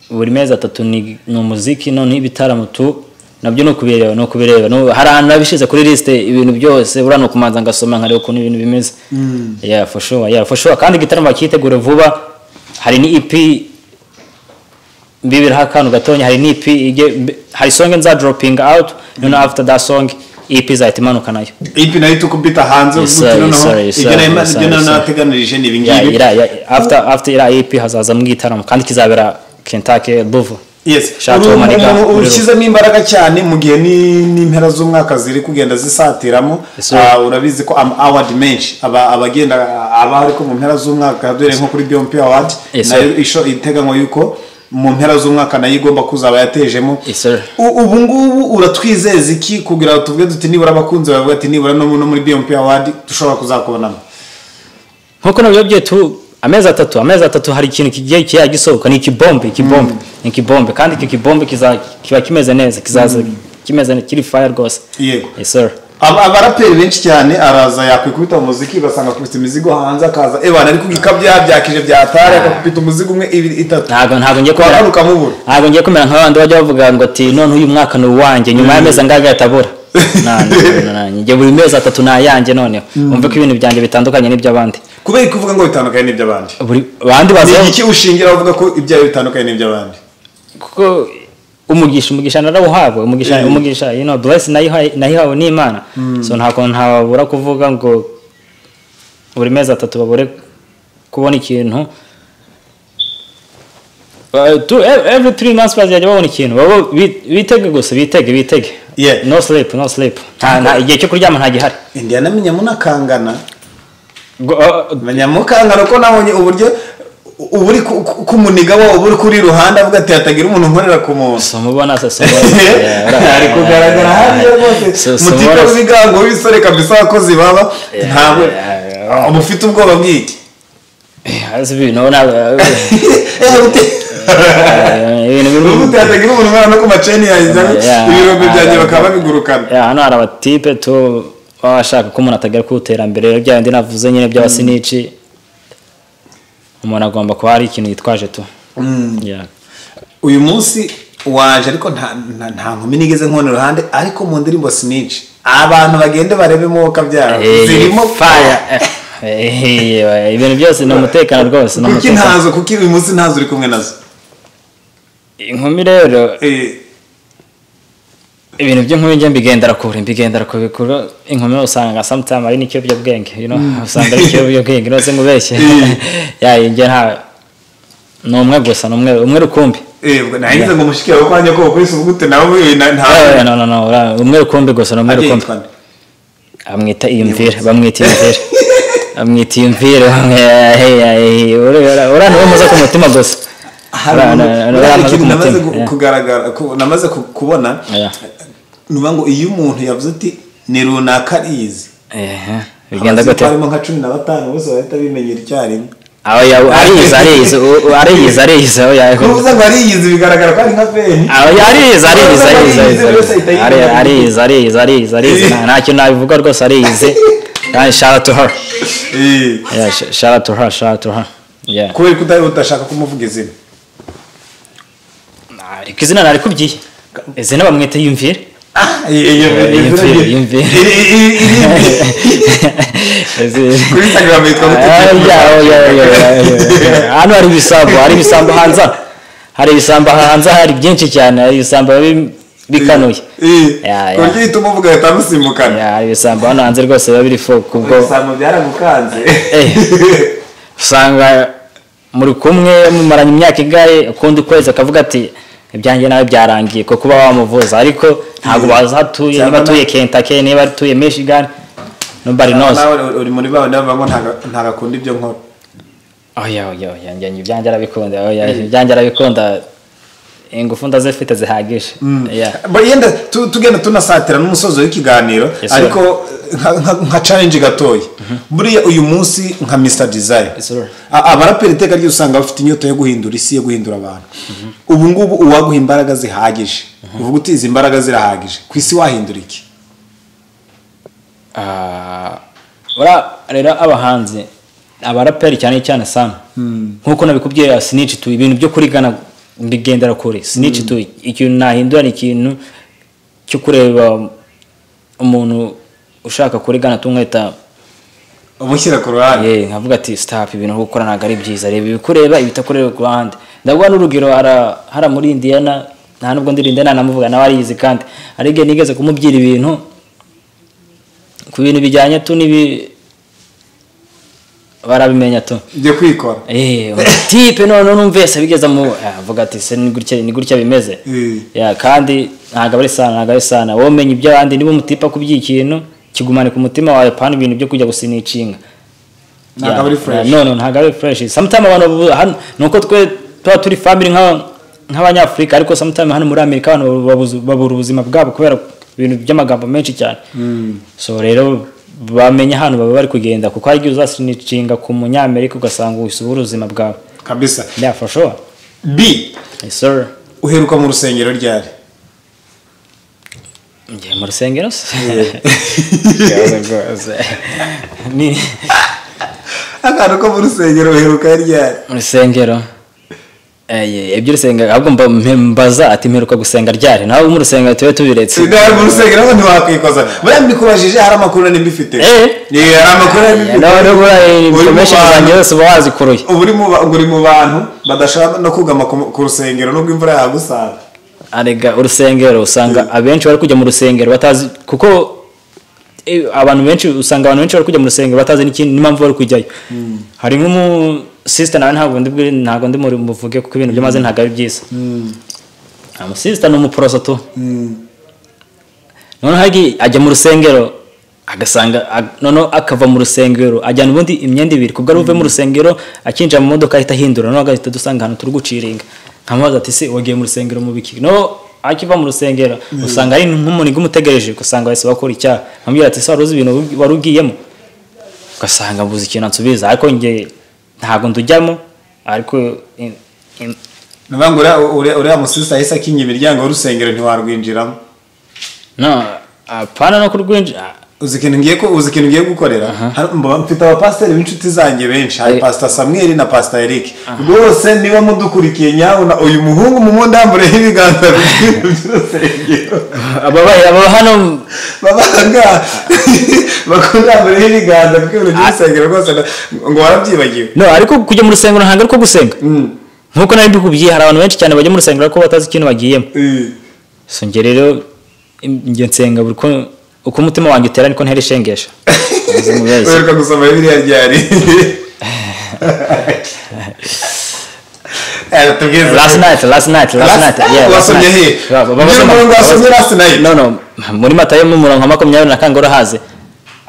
buri mezi atatu ni ni umuziki noneho ibitaramo tu nabyo ni ukubireba ni ukubireba ni ubu- hari ahantu nabishyize kuri lisite ibintu byose buriya ni ukumanza ngasoma nkareba ukuntu ibintu bimeze yeah for sure yeah for sure kandi igitaramo bakitegura vuba hari ni EP mbibiraho akantu gatonya hari n'ipi ijye mbe- hari songe nza doropinga awuti noneho afuta da songe ipi izahita imanuka nayo ipi nayo tukubita hanze Yes, uvuga uti sir, noneho yes, sir, ibyo nayo yes, sir, ibyo nayo yes, sir. nateganirije ni Ya- ibingibi ira- ya- after after iriya ipi hazazamo igitaramo kandi kizabera kentake ruvu Yes. Shati Uru- wamanika umuntu muri ru- ushyizemo imbaraga cyane mu gihe ni- n'impera z'umwaka ziri kugenda zisatiramo Yes, sir. ah, urabizi ko ama award menshi aba abagenda aba ariko mu mpera z'umwaka duhere nko kuri BMP award Yes, sir. nayo isho iteganywa yuko mu mpera z'umwaka nayo igomba kuzaba yatejemo Yes, sir. U- ubu ngubu uratwizeza iki kugira ngo tuvuge duti nibura abakunzi bavuga ati nibura no mu- no muri BMP award dushobora kuzakubonamo nkuko nabyo byose tu amezi atatu amezi atatu hari ikintu kigiye kiya gisohoka ni ikibombe ikibombe ni ikibombe kandi icyo kibombe kiza- kiba kimeze neza kizaza kimeze neza kiri faya rwose yego Yes, sir. Aba- abaraperi benshi cyane araza yakwikubita mu muziki basanga akubita imizigo hanze akaza ebana ariko igikabyo yabyakije byatari akakubita umuzigo umwe ibiri itatu ntabwo ntabwo ngiye kumera twagaruka mubura ntabwo ngiye kumera nk'abandi bajya bavuga ngo ati none uyu mwaka ni uwanjye nyuma y'amezi angahe atabura njye buri mezi atatu ni ayanjye noneho wumve ko ibintu byanjye bitandukanye n'iby'abandi kubera ko uvuga ngo bitandukanye n'iby'abandi buri abandi ni bazaho iki ushingira uvuga ko ibyawe bitandukanye n'iby'abandi kuko umugisha umugisha narawuhabwa umugisha Yeah. umugisha you know bless nayihawe nayihawe n'imana so ntabwo ntababura kuvuga ngo buri mezi atatu babure kubona ikintu Uh, tu- ev- every three months bazajya babona ikintu baba bi- bitege gusa bitege bitege Yeah. no sleep no sleep nta nta- igihe cyo kuryama nta gihari indiya na minyamunakangana Gu- uh, manyamukangana ko nabonye uburyo uba uri ku- ku- kumuniga wowe uba uri kuri ruhande avuga ati hatagira umuntu nkorera ku muntu so mubona se so ari kugaragara hariya rwose So- so mutipe mubona- w'ibigango w'ibisore kabisa abakozi baba ntabwo yeah, yeah. uba ufite ubwoba bw'iki Hasi ibintu ntabwo- Eh, ibintu bimwe- ubundi hatagira umuntu umwana no ku maceni yanjye Yeah. ibirombe byanjye Yeah. bakaba babigurukana Ya, hano hari abatipe tu baba bashaka ko umuntu atagera ku iterambere bya bindi navuze nyine by'abasinici umuntu agomba kuba hari ikintu yitwaje tu Ya. uyu munsi waje ariko nta- nta nta nkumi nigeze nkubona iruhande ariko mu ndirimbo sinici abantu bagende barebemo woka byabo Eh, zirimo fire. Eh, eh, ibintu byose ni umutekano rwose ni kuki umutekano. ntazo kuki uyu munsi ntazo uri kumwe nazo inkumi rero Eh, ibintu by'inkumi njye mbigendera kure mbigendera ku bikorwa inkumi usanga sometime ari n'ikiyobyabwenge you know usanga ari ikiyobyabwenge rwose ngubeshye ya njye nta ni umwe gusa ni umwe umwe rukumbi eh, ubwo nagize ngo mushikire wo kwanjye ko wakubise ubugute nawe eh, na- nta Eh, no, no, no, ura- umwe rukumbi gusa ni umwe Agiye rukumbi yitwa nde? amwita iyumvire bamwita iyumvire bamwita iyumvire uraniwe muza ku mutima gusa hari Ura- umuntu- ura- ura- hari uraniwe ku ikintu namaze mutima gu- Yeah. kugaragara ku- namaze ku- kubona Yeah. ni ukuvuga ngo iyo umuntu yavuze ati ni runaka arizi Ehe, bigenda Abaziga gute harimo nka cumi na batanu bose bahita bimenyera icyarimwe Oya, ariyizi ariyizi u- u- ariyizi ariyizi oya, kuvuze ngo ariyizi bigaragara ko ari nka peni oya, ariyizi ariyizi ariyizi ariyizi Ari- ariyizi ariyizi ariyizi ariyizi Nta- nta kintu nabivuga rwose ariyizi Kandi shout out to her Eh, Yeah, sh- shout out to her shout out to her Yeah. kubera ko utari utashaka kumuvuga izina ariko izina narikubwiye izina bamwita yumvire Ah, iyo- iyo- iyo- izina Yumvire, rye- yumvire. iri- iri- iri- kuri Instagram yitwa gute? hano hari ibisambo hari ibisambo hanze aha. hari ibisambo hanze aha, hari byinshi cyane hari ibisambo bi- bikanuye Eh, Ya, ku ya. buryo uhita umuvuga ahita amusimbukana Ya, hari ibisambo hano hanze rwose biba biri fo kubwo ibisambo byaramukanze Eh. usanga muri kumwe mumaranye imyaka igare ukundi kwezi akavuga ati ibyanjye nawe byarangiye kuko uba wamuvuza ariko ntabwo bazi aho atuye Cyangwa niba na- atuye kentake niba atuye michigan nobody knows nawe uri- uri muri bawe nawe ngo ntagakunda ibyo nkora oya oya oya njye njye ibyanjye arabikunda oya ibyanjye arabikunda ingufu ndazifite zihagije Yeah. Ba- yenda tu- tugenda tunasatira n'umusozo w'ikiganiro Yes, sir. ariko nka- nka- nka challenge gatoya buriya uyu munsi nka Mr Desire Yes, sir. A- abaraperi iteka ryose usanga bafite inyota yo guhindura isi yo guhindura abantu ubu ngubu uwaguha imbaraga zihagije uvuga uti izi mbaraga zirahagije ku isi wahindura iki Ah, ura rero abahanzi abaraperi cyane cyane sana nkuko nabikubwiye ya sinici tu ibintu byo kurigana mbigendera kure sinici tu ikintu nahindura ni ikintu cyo kureba umuntu ushaka kurigana tumwita umushyira ku ruhande ye nkavuga ati stop ibintu uri gukora ntabwo ari byiza reba ibikureba ibitakureba ku ruhande ndaguha n'urugero hara- hara muri indiyana nta nubwo ndi indiyana namuvuga nawe ariyizi kandi hari igihe nigeze kumubwira ibintu ku bintu bijyanye tu n'ibi barabimenya tu ujye kwikora Eh, tipe noneho numvise bigeza mu avuga ati se ni gutya ni gutya bimeze Eh. Ya, kandi ntabwo ari sana ntabwo ari sana wowe umenya iby'abandi niba umutipa kuby'iyi kintu kigumane ku mutima wawe pana ibintu byo kujya gusinicinga Ntabwo aba ari fresh. none ntabwo ari fureshi samutayime abantu babu- hano ni uko twe tuba turi famiri nk'abanyafurika ariko samutayime hano muri amerika abantu babu- babuzu- babura ubuzima bwabo kubera ibintu by'amagambo menshi cyane so rero bamenya hano baba bari kugenda kuko hari igihe uzasinicinga ku munyamerika ugasanga wisubura ubuzima bwawe kabisa byafashowa b isoro uheruka mu rusengero ryari ngiye mu rusengero se Yeah. Ikibazo rwose. Ni- akantu ko mu rusengero uheruka ryari mu rusengero Eye, ibyo urusengero ahubwo mba- mbaza ati mperuka gusenga ryari nawe mu rusengero tube tubiretse sindari mu rusengero aho ntiwakwikoza buriya mbikubajije hari amakuru nari mbifite Eh. Eh, hari amakuru nari mbifite nawe nubura Uri mu information bantu. zanjye zose uba wazikuruye ubu uri mu ba- ngo uri mu bantu badashaka no kugama ku ku rusengero nubwo imvura yagusanga arega urusengero usanga abenshi bari kujya mu rusengero batazi kuko eh, abantu benshi usanga abantu benshi bari kujya mu rusengero batazi n'ikindi n'impamvu bari kujyayo hari nk'umu sister nawe ntabwo ndi bwi- ntabwo ndi muri muvuge kuko ibintu by'amaze ntabwo ari byiza amusisita ni umuporoso tu noneho hagi ajya mu rusengero agasanga ag- noneho akava mu rusengero ajyana ubundi imyenda ibiri kubwo ari buve mu rusengero akinjira mu modoka ahita ahindura noneho agahita dusanga ahantu turi guciringa nkamubaza ati se wagiye mu rusengero mu biki noneho akiva mu rusengero usanga ari nk'umuniga umutegereje usanga bahise bakora icyaha nkamubwira ati se wari uzi ibintu wari- wari ugiyemo ugasanga mbuze ikintu ansubiza ariko njye ntabwo ndujyamo ariko in- in- nivuga ngo uriya- uriya- uriya musisi ahise akinga imiryango y'urusengero ntiwarwinjiramo no apana no kurwinjira uzi ikintu ngiye ko uzi ikintu ngiye gukorera Hari- mba mfite abapasiteri b'inshuti zanjye benshi hari Eh. pasita samweli na pasita erike rwose niba mudukurikiye nyabona uyu muhungu mu mundi yambureho ibiganza bibiri by'urusengero ababaye aba hano babanga bakunda yambureho ibiganza bw'ibintu by'urusengero rwose na- ngo warabyibagiwe no ariko kujya mu rusengero ntabwo ari ko gusenga nk'uko nari mbikubwiye hari abantu benshi cyane bajya mu rusengero ariko batazi ikintu bagiyemo Eh. so njye rero im- njye nsenga buri uko uko umutima wanjye utera niko ntera ishengesha Ubuzima bwese. uheruka gusoma biriya ryari Eh, tubwize. last night last night last Last- night yeah last wasomye night. he? Ba- ba- ba- Niyo basoma- mpamvu wasomye ba- last night? no no muri matayo mu murongo wa makumyabiri na kane urahazi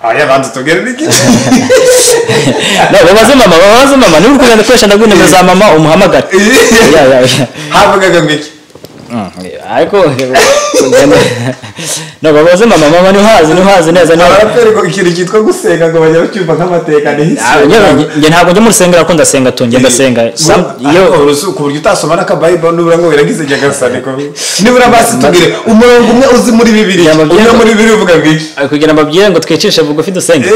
Aya, banza utubwire n'igice. no babaze mama babaze mama niba uri kugenda ukoresha ndaguha nimero za mama umuhamagare Yeah, yeah, yeah. havugaga ngo iki Mm, ariko kugenda no babaze mama mama ntuhazi ntuhazi neza niba- abaraperi ngo ikintu cyitwa gusenga ngo bajya bacyumva nk'amateka Ah, nyewe nge- nge ntabwo njya mu rusengero ariko ndasenga tu njye ndasenga Sam- iyo ku buryo utasoma n'akabayiburo nibura ngo wiragize ijya gasane ko nibura basi tubwire umurongo umwe uzi muri bibiri Yaba umwe byanga. muri bibiri uvuga ngo iki Ah, kugira mbabwire ngo twicishe bugufi dusenge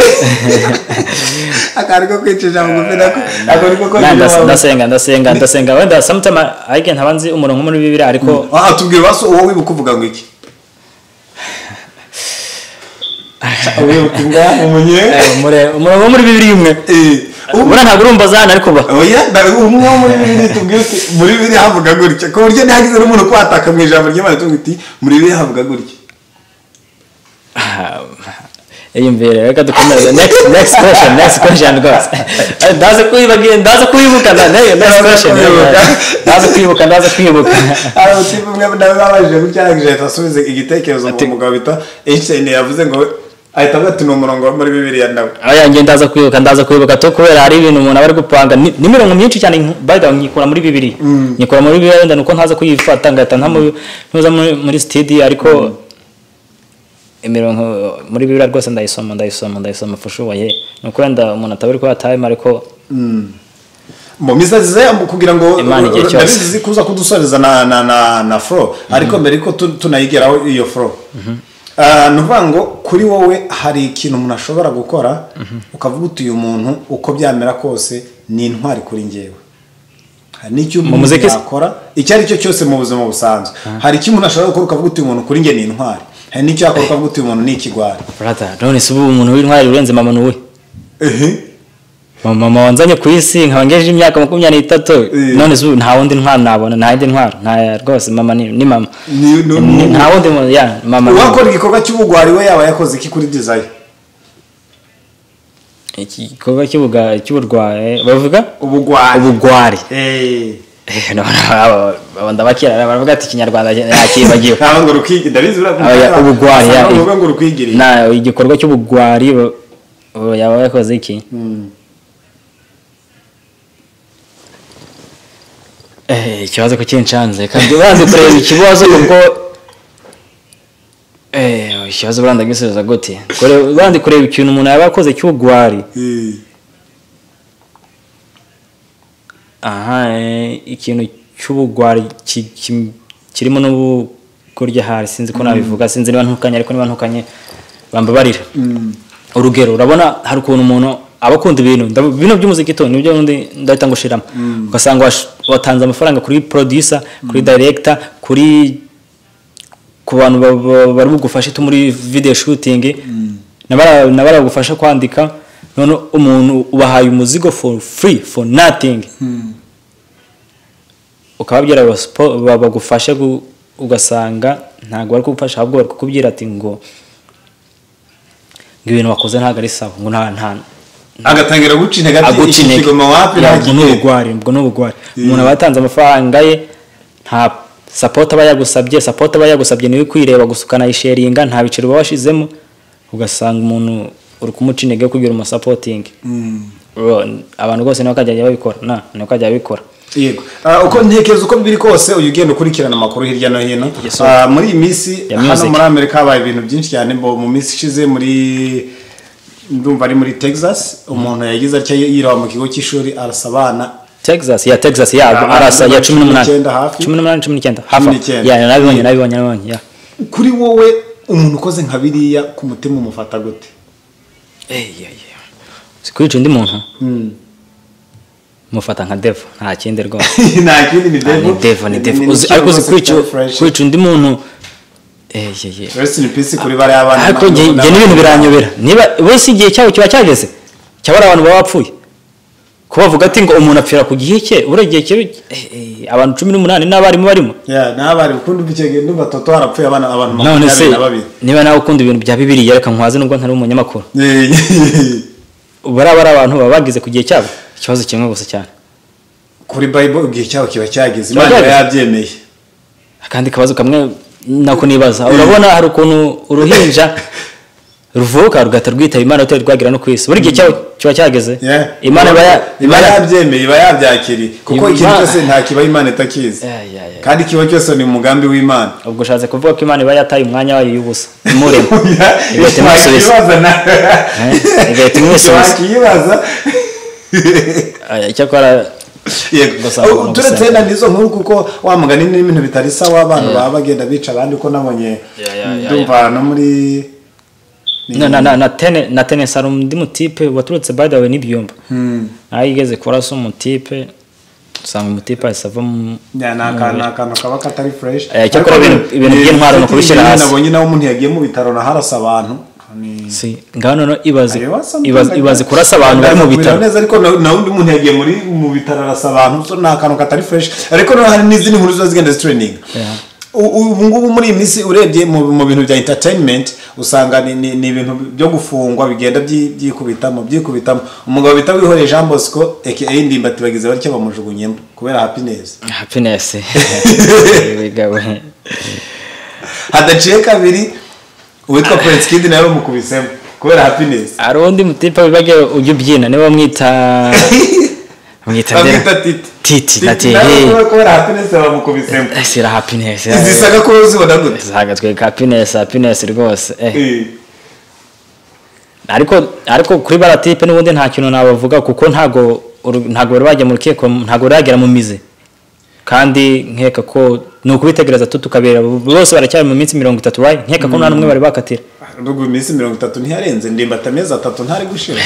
akari ko kwicisha bugufi nako ako niko Na, konyine ndas- waba- ndasenga ndasenga ndasenga wenda sometime ariko ntaba nzi umurongo muri bibiri ariko aha tubwire basi uwo wibuka uvuga ngo iki wibuka ingahe umunye eh, umure- umurongo wo muri bibiri umwe ubona ntabwo urumva zana ariko ba oya nda- umwe wo muri bibiri tubwire uti muri bibiri havuga gutya ku buryo ntihagize n'umuntu kwataka mu ijambo ry'imana tubwira uti muri bibiri havuga gutya Ah, iyumvire reka dukomeze next next question next question rwose Eh, ndaza kuyibagira ndaza kuyibuka na- ne- next Ndaza question kuyibuka. ndaza kwibuka ndaza kwibuka hari ubutipe umwe nawe babajije gutya ahita asubiza igitekerezo ngo umugabo bita einstein yavuze ngo ahita avuga ati ni umurongo wo muri bibiri ya ndawe aya njye ndaza kwibuka ndaza kwibuka tu kubera hari ibintu umuntu aba ari gupanga ni ni imirongo myinshi cyane nk- by the way nyikura muri bibiri nyikura muri bibiri wenda nuko ntaza kuyifata ngahita ntamu- ntuza muri- muri studio ariko imirongo muri bibiri rwose ndayisoma ndayisoma ndayisoma fushuwaye ni uko wenda umuntu ataba ari kuba time ariko mu misazi ze kugira ngo Imana igihe cyose. ndabizi kuza kudusoreza na na na na fro ariko mbere yuko tu- tunayigeraho iyo fro Ah, ni ukuvuga ngo kuri wowe hari ikintu umuntu ashobora gukora ukavuga uti uyu muntu uko byamera kose ni intwari kuri ngewe hari n'icyo umuntu muziki se? yakora icyo ari cyo cyose mu buzima busanzwe hari icyo umuntu ashobora gukora ukavuga uti uyu muntu kuri nge ni intwari hari n'icyo yakora ukavuga uti uyu muntu ni ikigwari brother none se ubu umuntu w'intwari urenze mama nuwe ehe mama wanzanye ku isi nkaba ngejeje imyaka makumyabiri n'itatu none ubu nta wundi ntwaro nabona nta yindi ntwaro nta rwose mama ni ni mama Ni- Ni- ni- ni- nta wundi muntu ya mama ni- uwakora igikorwa cy'ubugwari we yaba yakoze iki kuri dizayi iki gikorwa cy'ubuga- cy'uburwayi bavuga ubugwari ubugwari Eh. Eh, no, no, abo- abo ndabakira baravuga ati ikinyarwanda yakibagiwe ntabwo ngo rukwigire ndabizi Aba- ya- ubugwari ya- uvuga ngo rukwigire na igikorwa cy'ubugwari ba- ba- yaba yakoze iki Mm. Eh, ikibazo ko kinshanze kandi bazi kureba ikibazo kuko Eh, ikibazo buranda gisubiza gute Kure- bandi kureba ikintu umuntu yaba yakoze cy'ubugwari Eh. aha eh, ikintu cy'ubugwari ki- ki- kirimo n'ubu kurya hari sinzi ko nabivuga sinzi niba ntukanye ariko niba ntukanye bambabarira Mm. urugero urabona hari ukuntu umuntu aba akunda ibintu ndabu- bino by'umuziki to nibyo undi ndahita ngushiramo ugasanga wash- watanze amafaranga kuri producer kuri director kuri ku bantu ba- ba- bari bugufashe tu muri video shooting n'abara- n'abaragufasha kwandika none umuntu ubahaye umuzigo for free for nothing ukababwira ngo spo- ba- bagufashe gu- ugasanga ntabwo bari kugufasha ahubwo bari kukubwira ati ngo ngo ibintu wakoze ntabwo ari sawa ngo nta nta agatangira guca intege ati iki agucinege kigoma wapi nta ubwo ni kigiye. ubugwari ubwo ni ubugwari umuntu aba yatanze amafaranga ye nta sapoti aba yagusabye sapoti aba yagusabye niwe kwireba gusa ukanayisheringa nta biciro uba washizemo ugasanga umuntu uri kumuca intege yo kugira umusapotingi Mm. abantu rwose nibo bakajya babikora na nibo bakajya babikora yego Ah, uko ntekereza uko biri kose uyu ugenda ukurikirana amakuru hirya no hino Yes, sir. Ah, muri iyi minsi Ya hano music. muri amerika habaye ibintu byinshi cyane bo mu minsi ishize muri ndumva ari muri texas umuntu yagize atya yiraba mu kigo cy'ishuri arasa abana texas ya texas ya Abantu arasa ya cumi n'umunani icyenda hafi. cumi n'umunani cumi n'icyenda Cumi hafi n'icyenda. ya nabibonye nabibonye nabibonye ya kuri wowe umuntu ukoze nka biriya ku mutima umufata gute si kwica undi muntu mufata nka devu nta kindi rwose nta kindi ni Ah, ni devu devu ni devu Uzi- ikintu ariko uzi rwose kwica kitari fresh. kwica undi muntu Eh, ye, ye. rest in peace kuri bariya bana ariko njye njye n'ibintu biranyobera niba bose igihe cyabo kiba cyageze cyabara abantu baba bapfuye kubavuga ati ngo umuntu apfira ku gihe cye buriya igihe cye eh, eh, abantu cumi n'umunani n'abarimu barimo Ya, n'abari ukundi bikegeye ndumva toto harapfuye abana abantu none se makumyabiri na babiri niba nawe ukunda ibintu bya bibiriya reka nkwaze nubwo ntari umunyamakuru Eh, bariya bari abantu baba bagize ku gihe cyabo ikibazo kimwe gusa cyane kuri bible igihe cyabo kiba cyageze imana iba Cyageze. yabyemeye akandi kabazo kamwe nako nibaza urabona hari ukuntu uruhinja ruvuka rugahita rwitaba imana rutari rwagira no ku isi buri gihe cyaho kiba cyageze Yeah. imana iba ya- iba iba ya- yabyemeye iba yabyakiriye kuko Imana- ikintu cyose nta kiba imana itakizi Yeah, yeah, yeah. kandi kiba cyose ni umugambi w'imana ubwo ushatse kuvuga ko imana iba yataye umwanya wayo y'ubusa imurema igahita imusubiza wakibaza na Eh, igahita imusubiza. wakibaza Eh, icyakora Yego. Gusa abantu Oh, turetse gusenga. na nizo nkuru kuko wa mugani ni ibintu bitari sawa abantu baba bagenda bica abandi ko nabonye Yeah, yeah, yeah, ndumva no muri na na na na tene na tene hari undi mutipe waturutse by the way n'ibyumba naho igeze kurasa umutipe usanga umutipe ahise ava mu Ya, ni aka- ni akantu kaba katari fresh Eh, icyakora Ariko ibintu- ibintu ni- by'intwaro ni ni- ukubishyira ibintu hasi. nabonye nawe umuntu yagiye mu bitaro na harasa abantu Ni- si ngaho noneho ibaze Areba sometimes ibaze like ibaze that. kurasa abantu bari mu Ndaza bitaro kubireba neza ariko na- na undi muntu yagiye muri mu bitaro arasa abantu so ni akantu katari fresh ariko noneho hari n'izindi nkuru ziba zigenda zitreninga Yeah. U- u- ubu ngubu muri iyi minsi urebye mu mu bintu bya entertainment usanga ni- ni ni ibintu byo gufungwa bigenda byi- byikubitamo byikubitamo umugabo bita wihoreye jean bosco aka ndimbati bagize batya bamujugunyemo kubera happiness happiness ibigawe hadaciye kabiri uwitwa prince kid nawe bamukubisemo kubera happiness hari undi mutipa wibage ujya ubyina niwe bamwita bamwita bamwita ndera titi titi na nawe tiri kubera- kubera happiness bamukubisemo sira happiness zisanga ko zibona gute zagatweka happiness happiness rwose eh. Eh. ariko ariko kuri baratipe n'ubundi nta kintu nabavuga kuko ntago uru- ntago bari bajya mu rukiko ntago bari bagera mu mizi kandi nkeka ko ni ukubitegereza tu tukabera bose baracyari mu minsi mirongo itatu right? nkeka ko nta n'umwe bari bakatira nubwo iminsi mirongo itatu ntiyarenze ndimbati amezi atatu ntari gushira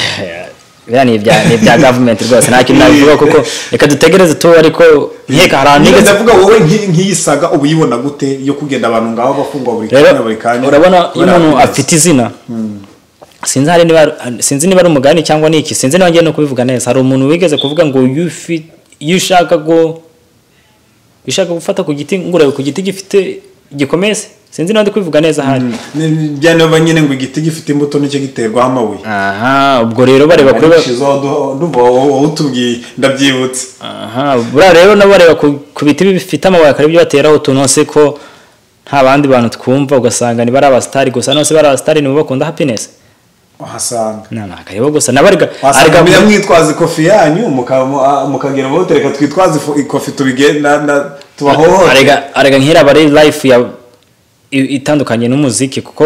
biriya ni ibya ni ibya government rwose nta kintu nabivuga kuko reka dutegereze tu ariko nkeka hari ahantu niba nigeze ndavuga wowe nki- nk'iyi saga uba uyibona gute yo kugenda abantu ngaho bafungwa buri rero kanya buri kanya urabona iyo kubera umuntu happiness. afite izina sinzi hari niba sinzi niba ari umugani cyangwa ni iki sinzi niba ngiye no kubivuga neza hari umuntu wigeze kuvuga ngo iyo ufi- iyo ushaka go ushaka gufata ku giti ngurawe ku giti gifite gikomeye se sinzi niba ndi kubivuga neza hari byanoba nyine ngo igiti gifite imbuto nicyo giterwaho amabuye aha ubwo rero bareba kuri Ariko waduha- ndumva wowe- wowe utubwiye ndabyibutse aha buriya rero nabo bareba ku ku biti bifite amabuye akaba aribyo bateraho utuntu hose ko nta bandi bantu twumva ugasanga niba ari abasitari gusa nose bari abasitari nibo bakunda happiness wahasanga nta nta akareba gusa nawe ariga wasanga ariga- mujya mwitwaza ikofi yanyu muka- mu- ah, mukagera mu hotel, reka twitwaze ifu- ikofi tubigenda na- tubahohote arega arega nk'iri aba ari life ya i- itandukanye n'umuziki kuko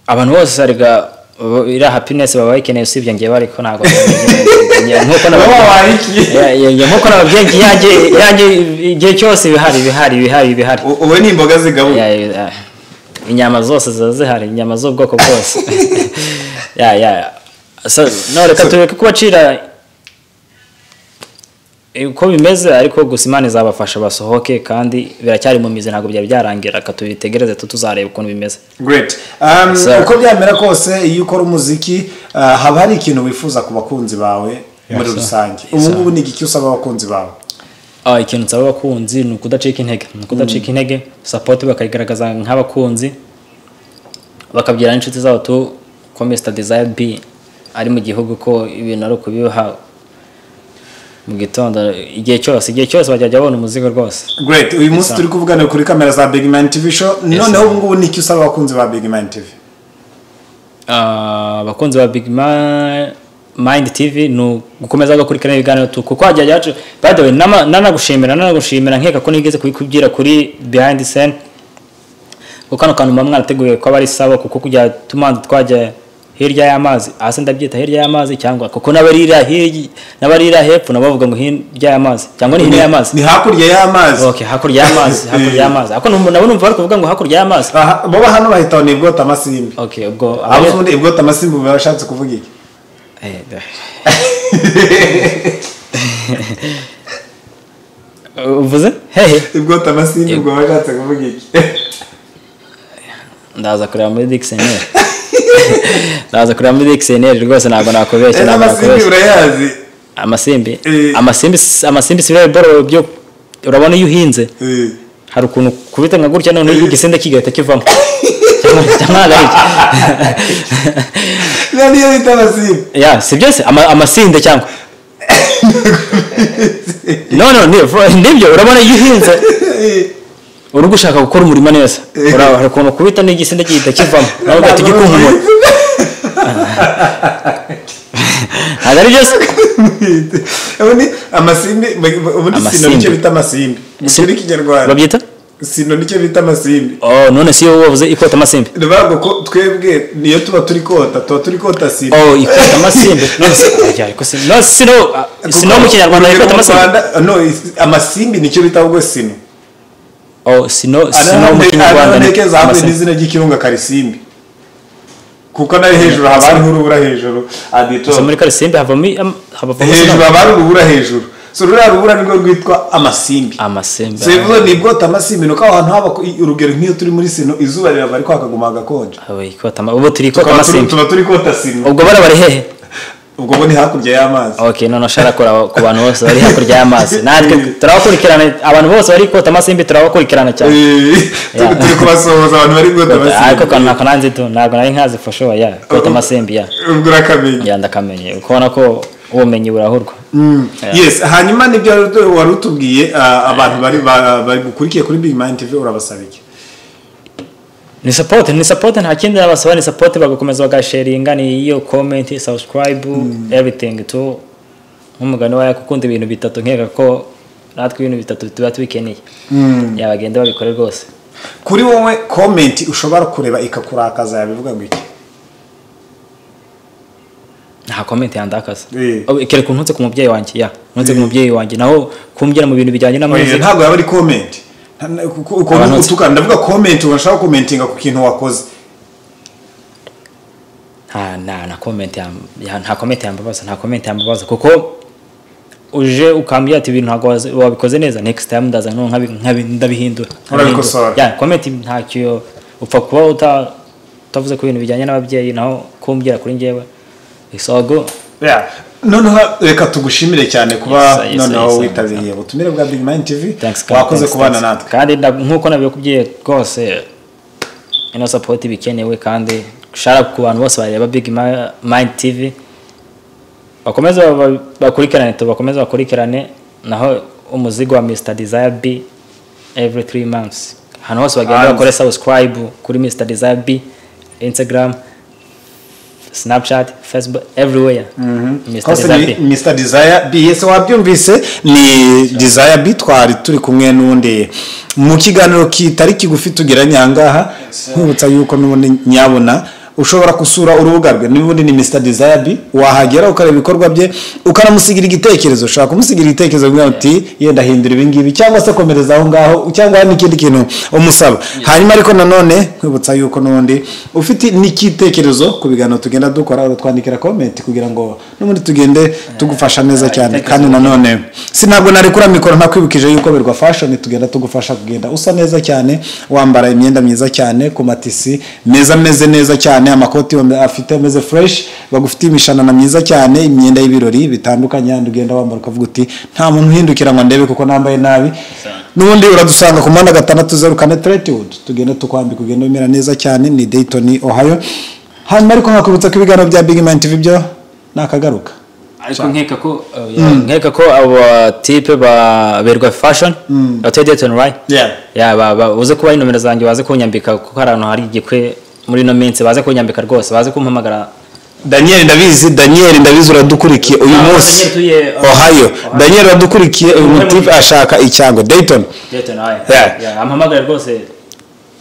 abantu bose arega bo- iriya happiness baba bayikeneye usibye njyewe ariko ntabwo nabyigiye. nk'uko Wowe naba- wabaye iki? Ya- ya- ya- nk'uko nababyeyi yanjye yanjye igihe cyose ibihari ibihari ibihari ibihari U- ubu ni imboga zigabuye Ya, ya, inyama zose ziba zihari inyama z'ubwoko bwose ya ya ya. So, no reka tureke kubacira uko bimeze ariko gusa imana izabafasha basohoke kandi biracyari mu mizi ntabwo byari byarangira reka tubitegereze tu tuzareba ukuntu bimeze great um, Yes, sir. uko byamera kose iyo ukora umuziki uh, haba hari ikintu wifuza ku bakunzi bawe muri sir. rusange ubu ngubu ni igiki usaba abakunzi bawe Ah, ikintu nsaba abakunzi ni ukudacika intege ni ukudacika intege sapoti bakayigaragaza nk'abakunzi bakabwira n'inshuti zabo tu ko Mr Desire B ari mu gihugu ko ibintu ari ukubiha mu gitondo igihe cyose igihe cyose bajya babona umuzigo rwose great uyu munsi turi kuvugana kuri kamera za big man tv show noneho ubu ngubu ni iki usaba abakunzi ba big man tv Ah, abakunzi ba Big Ma- Mind TV ni ugukomeza gukurikirana ibiganiro tu kuko hajya yacu by the way nama- nanagushimira nanagushimira nkeka ko nigeze kubikubwira kuri behind the scene kuko kano kantu muba mwarateguye ko aba ari sawa kuko kujya tumanza twajya hirya y'amazi hasi ndabyita hirya y'amazi cyangwa kuko n'abarira hirya n'abarira hepfo nabo bavuga ngo hirya y'amazi cyangwa ni hino y'amazi ni hakurya y'amazi okay hakurya y'amazi hakurya y'amazi ariko nabo numva bari kuvuga ngo hakurya y'amazi Aha, bo hano bahita ngo ni ibwota amasimbi okay ubwo abo ubundi ibwota amasimbi ubu bashatse kuvuga iki Eh, da- uvuze hehe ibwota amasimbi ubwo bashatse kuvuga iki ndaza kureba muri dictionary ndaza kureba muri dictionary rwose ntabwo nakubeshya Eh, ntabwo n'amasimbi nakubeshya urayazi amasimbi Eh. amasimbi si- amasimbi si biriya boro byo urabona iyo uhinze Eh. hari ukuntu kubita nka gutya noneho igisinde kigahita kivamo Cyangwa- cyangwa ari iki? Iyo niyo bita amasimbi ya si byose ama- amasinde cyangwa no no ni- nibyo urabona iyo uhinze Eh. uri gushaka gukora umurimo neza Eh. Ura- hari ukuntu kubita n'igisinde gihita kivamo nawe ugahita Ntabwo ugikunkumura ntabwo ari byose ubundi amasimbi ubundi sino Amasimbi. nicyo bita amasimbi mu Si- kuri kinyarwanda babyita sino nicyo bita amasimbi oh none si wowe wavuze ikota amasimbi ni bavuga ko twebwe niyo tuba turi kota tuba turi kota simbi oh ikota amasimbi none si Ajya, ariko si no si no ah, si no mu kinyarwanda ikota amasimbi amasimbi nicyo bita ahubwo sino oh si no si no mu kinyarwanda ni ananeke zahuye amasimbi n'izina ry'ikirunga karisimbi kuko nayo hejuru haba hariho urubura hejuru adito gusa muri karisimbi havamo i- am- havamo si hejuru no haba hari urubura hejuru so ruriya rubura nirwo rwitwa amasimbi amasimbi so bivuze ni bwota amasimbi ni uko aho hantu haba ku- urugero nk'iyo turi muri sino izuba rirava ariko hakaguma hagakonja ah, we, ikota ama- ubu turi ikota Tukaba turi- amasimbi tuba turi kota sino ubwo bara bari hehe ubwo bo ni hakurya y'amazi ok none ushaka kuraba ku bantu bose bari hakurya y'amazi natwe turabakurikirana abantu bose bari ikota amasimbi turabakurikirana cyane Eh, turi turi kubasohoza abantu bari bwota ariko amasimbi kantu ntabwo nanzi tu ntabwo nari nkazi for sure ya kwita amasimbi ya ubwo urakamenya ya ndakamenye ukabona ko ubumenyi burahurwa Mm. yes hanyuma nibyo wari- wari utubwiye ah, abantu bari ba- bari gukurikiye kuri big mind tv urabasaba iki ni support ni support nta kindi nabasaba ni support bagakomeza bagasharinga ni iyo comment subscribe everything tu nk'umugani wawe akunda ibintu bitatu nkeka ko natwe ibintu bitatu tuba tubikeneye ya bagenda babikore rwose kuri wowe komenti ushobora kureba ikakurakaza yabivuga ngo iki nta comment yandakaza Eh. Oh, kereka ukuntu ntutse ku mubyeyi wanjye ya ntutse ku mubyeyi wanjye naho kumbwira mu bintu bijyanye na Oya, muzika ntabwo yaba ari komenti Nta- na- ku- ku- ukuntu Abantu- utukana ndavuga komenti urashaka komentinga ku kintu wakoze nta nta nta comment yam- ya- nta comment yambabaza nta comment yambabaza kuko uje ukambwira ati ibintu ntabwo wazi- wabikoze neza next time ndaza no nkabi- nkabi- ndabihindura Urabikosora. ya comment ntacyo upfa kuba uta utavuze ku bintu bijyanye n'ababyeyi naho kumbwira kuri njyewe isogo Yeah. noneho reka tugushimire cyane kuba Yes, yes, yes, noneho yes. witabiriye ubutumire bwa big mind tv Thanks, Kaka, wakoze thanks, kubana thanks. natwe kandi nda- nk'uko nabikubwiye rwose ino sapoti iba ikenewe kandi shara ku bantu bose bareba big Ma- mind tv bakomeze ba- bakurikirane tubakomeze bakurikirane naho umuzigo wa mr desire b every three months ahantu hose bagenda Hanze. bakore subscribe kuri mr desire b instagram snapchat facebook everywhere mr Kose desire ni b Mr. Desire B ese wabyumvise ni Desire B twari turi kumwe n'undi mu kiganiro kitari kigufi tugeranye ahangaha nkwibutsa yuko n'ubundi nyabona ushobora gusura urubuga rwe n'ubundi ni Mr. Desire B wahagera ukareba ibikorwa bye ukanamusigira igitekerezo ushobora kumusigira igitekerezo ugira uti yenda hindura ibi ngibi cyangwa se komereza aho ngaho cyangwa hari n'ikindi kintu umusaba hanyuma ariko nanone nkwibutsa yuko n'ubundi ufite n'ikitekerezo ku biganiro tugenda dukora uratwandikira komenti kugira ngo n'ubundi tugende tugufasha neza cyane kandi nanone si ntabwo narekura mikoro ntakwibukije yuko birwa fashion tugenda tugufasha kugenda usa neza cyane wambara imyenda myiza cyane ku matisi meza ameze neza cyane amakoti yombe- afite ameze fresh bagufitiye imishanana myiza cyane imyenda y'ibirori bitandukanye kandi ugenda wambara ukavuga uti nta muntu uhindukira ngo ndebe kuko nambaye nabi n'ubundi uradusanga ku muhanda gatandatu zeru kane tretiwudu tugenda tukwambika ugenda umera neza cyane ni dayton ohio hanyuma ariko nkakwibutsa ko ibiganiro bya big man tv byo nakagaruka ariko nkeka ko oh, yeah, nkeka ko aba tipe ba berwa fashion hotel Dayton right Yeah. yeah ba, ba uze kuba inomero zanjye baze kunyambika kuko hari ahantu hari igikwe muri ino minsi baze kunyambika rwose baze kumpamagara daniel ndabizi daniel ndabizi uradukurikiye uyu Ah, munsi Daniel tuye, uh, ohio daniel uradukurikiye uyu Ohio. mutipe ashaka icyango dayton Dayton right Yeah. yeah ampamagare rwose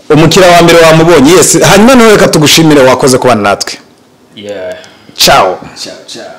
umukiriya wa mbere wamubonye yes hanyuma nawe reka tugushimire wakoze kubana natwe yeah ciao ciao ciao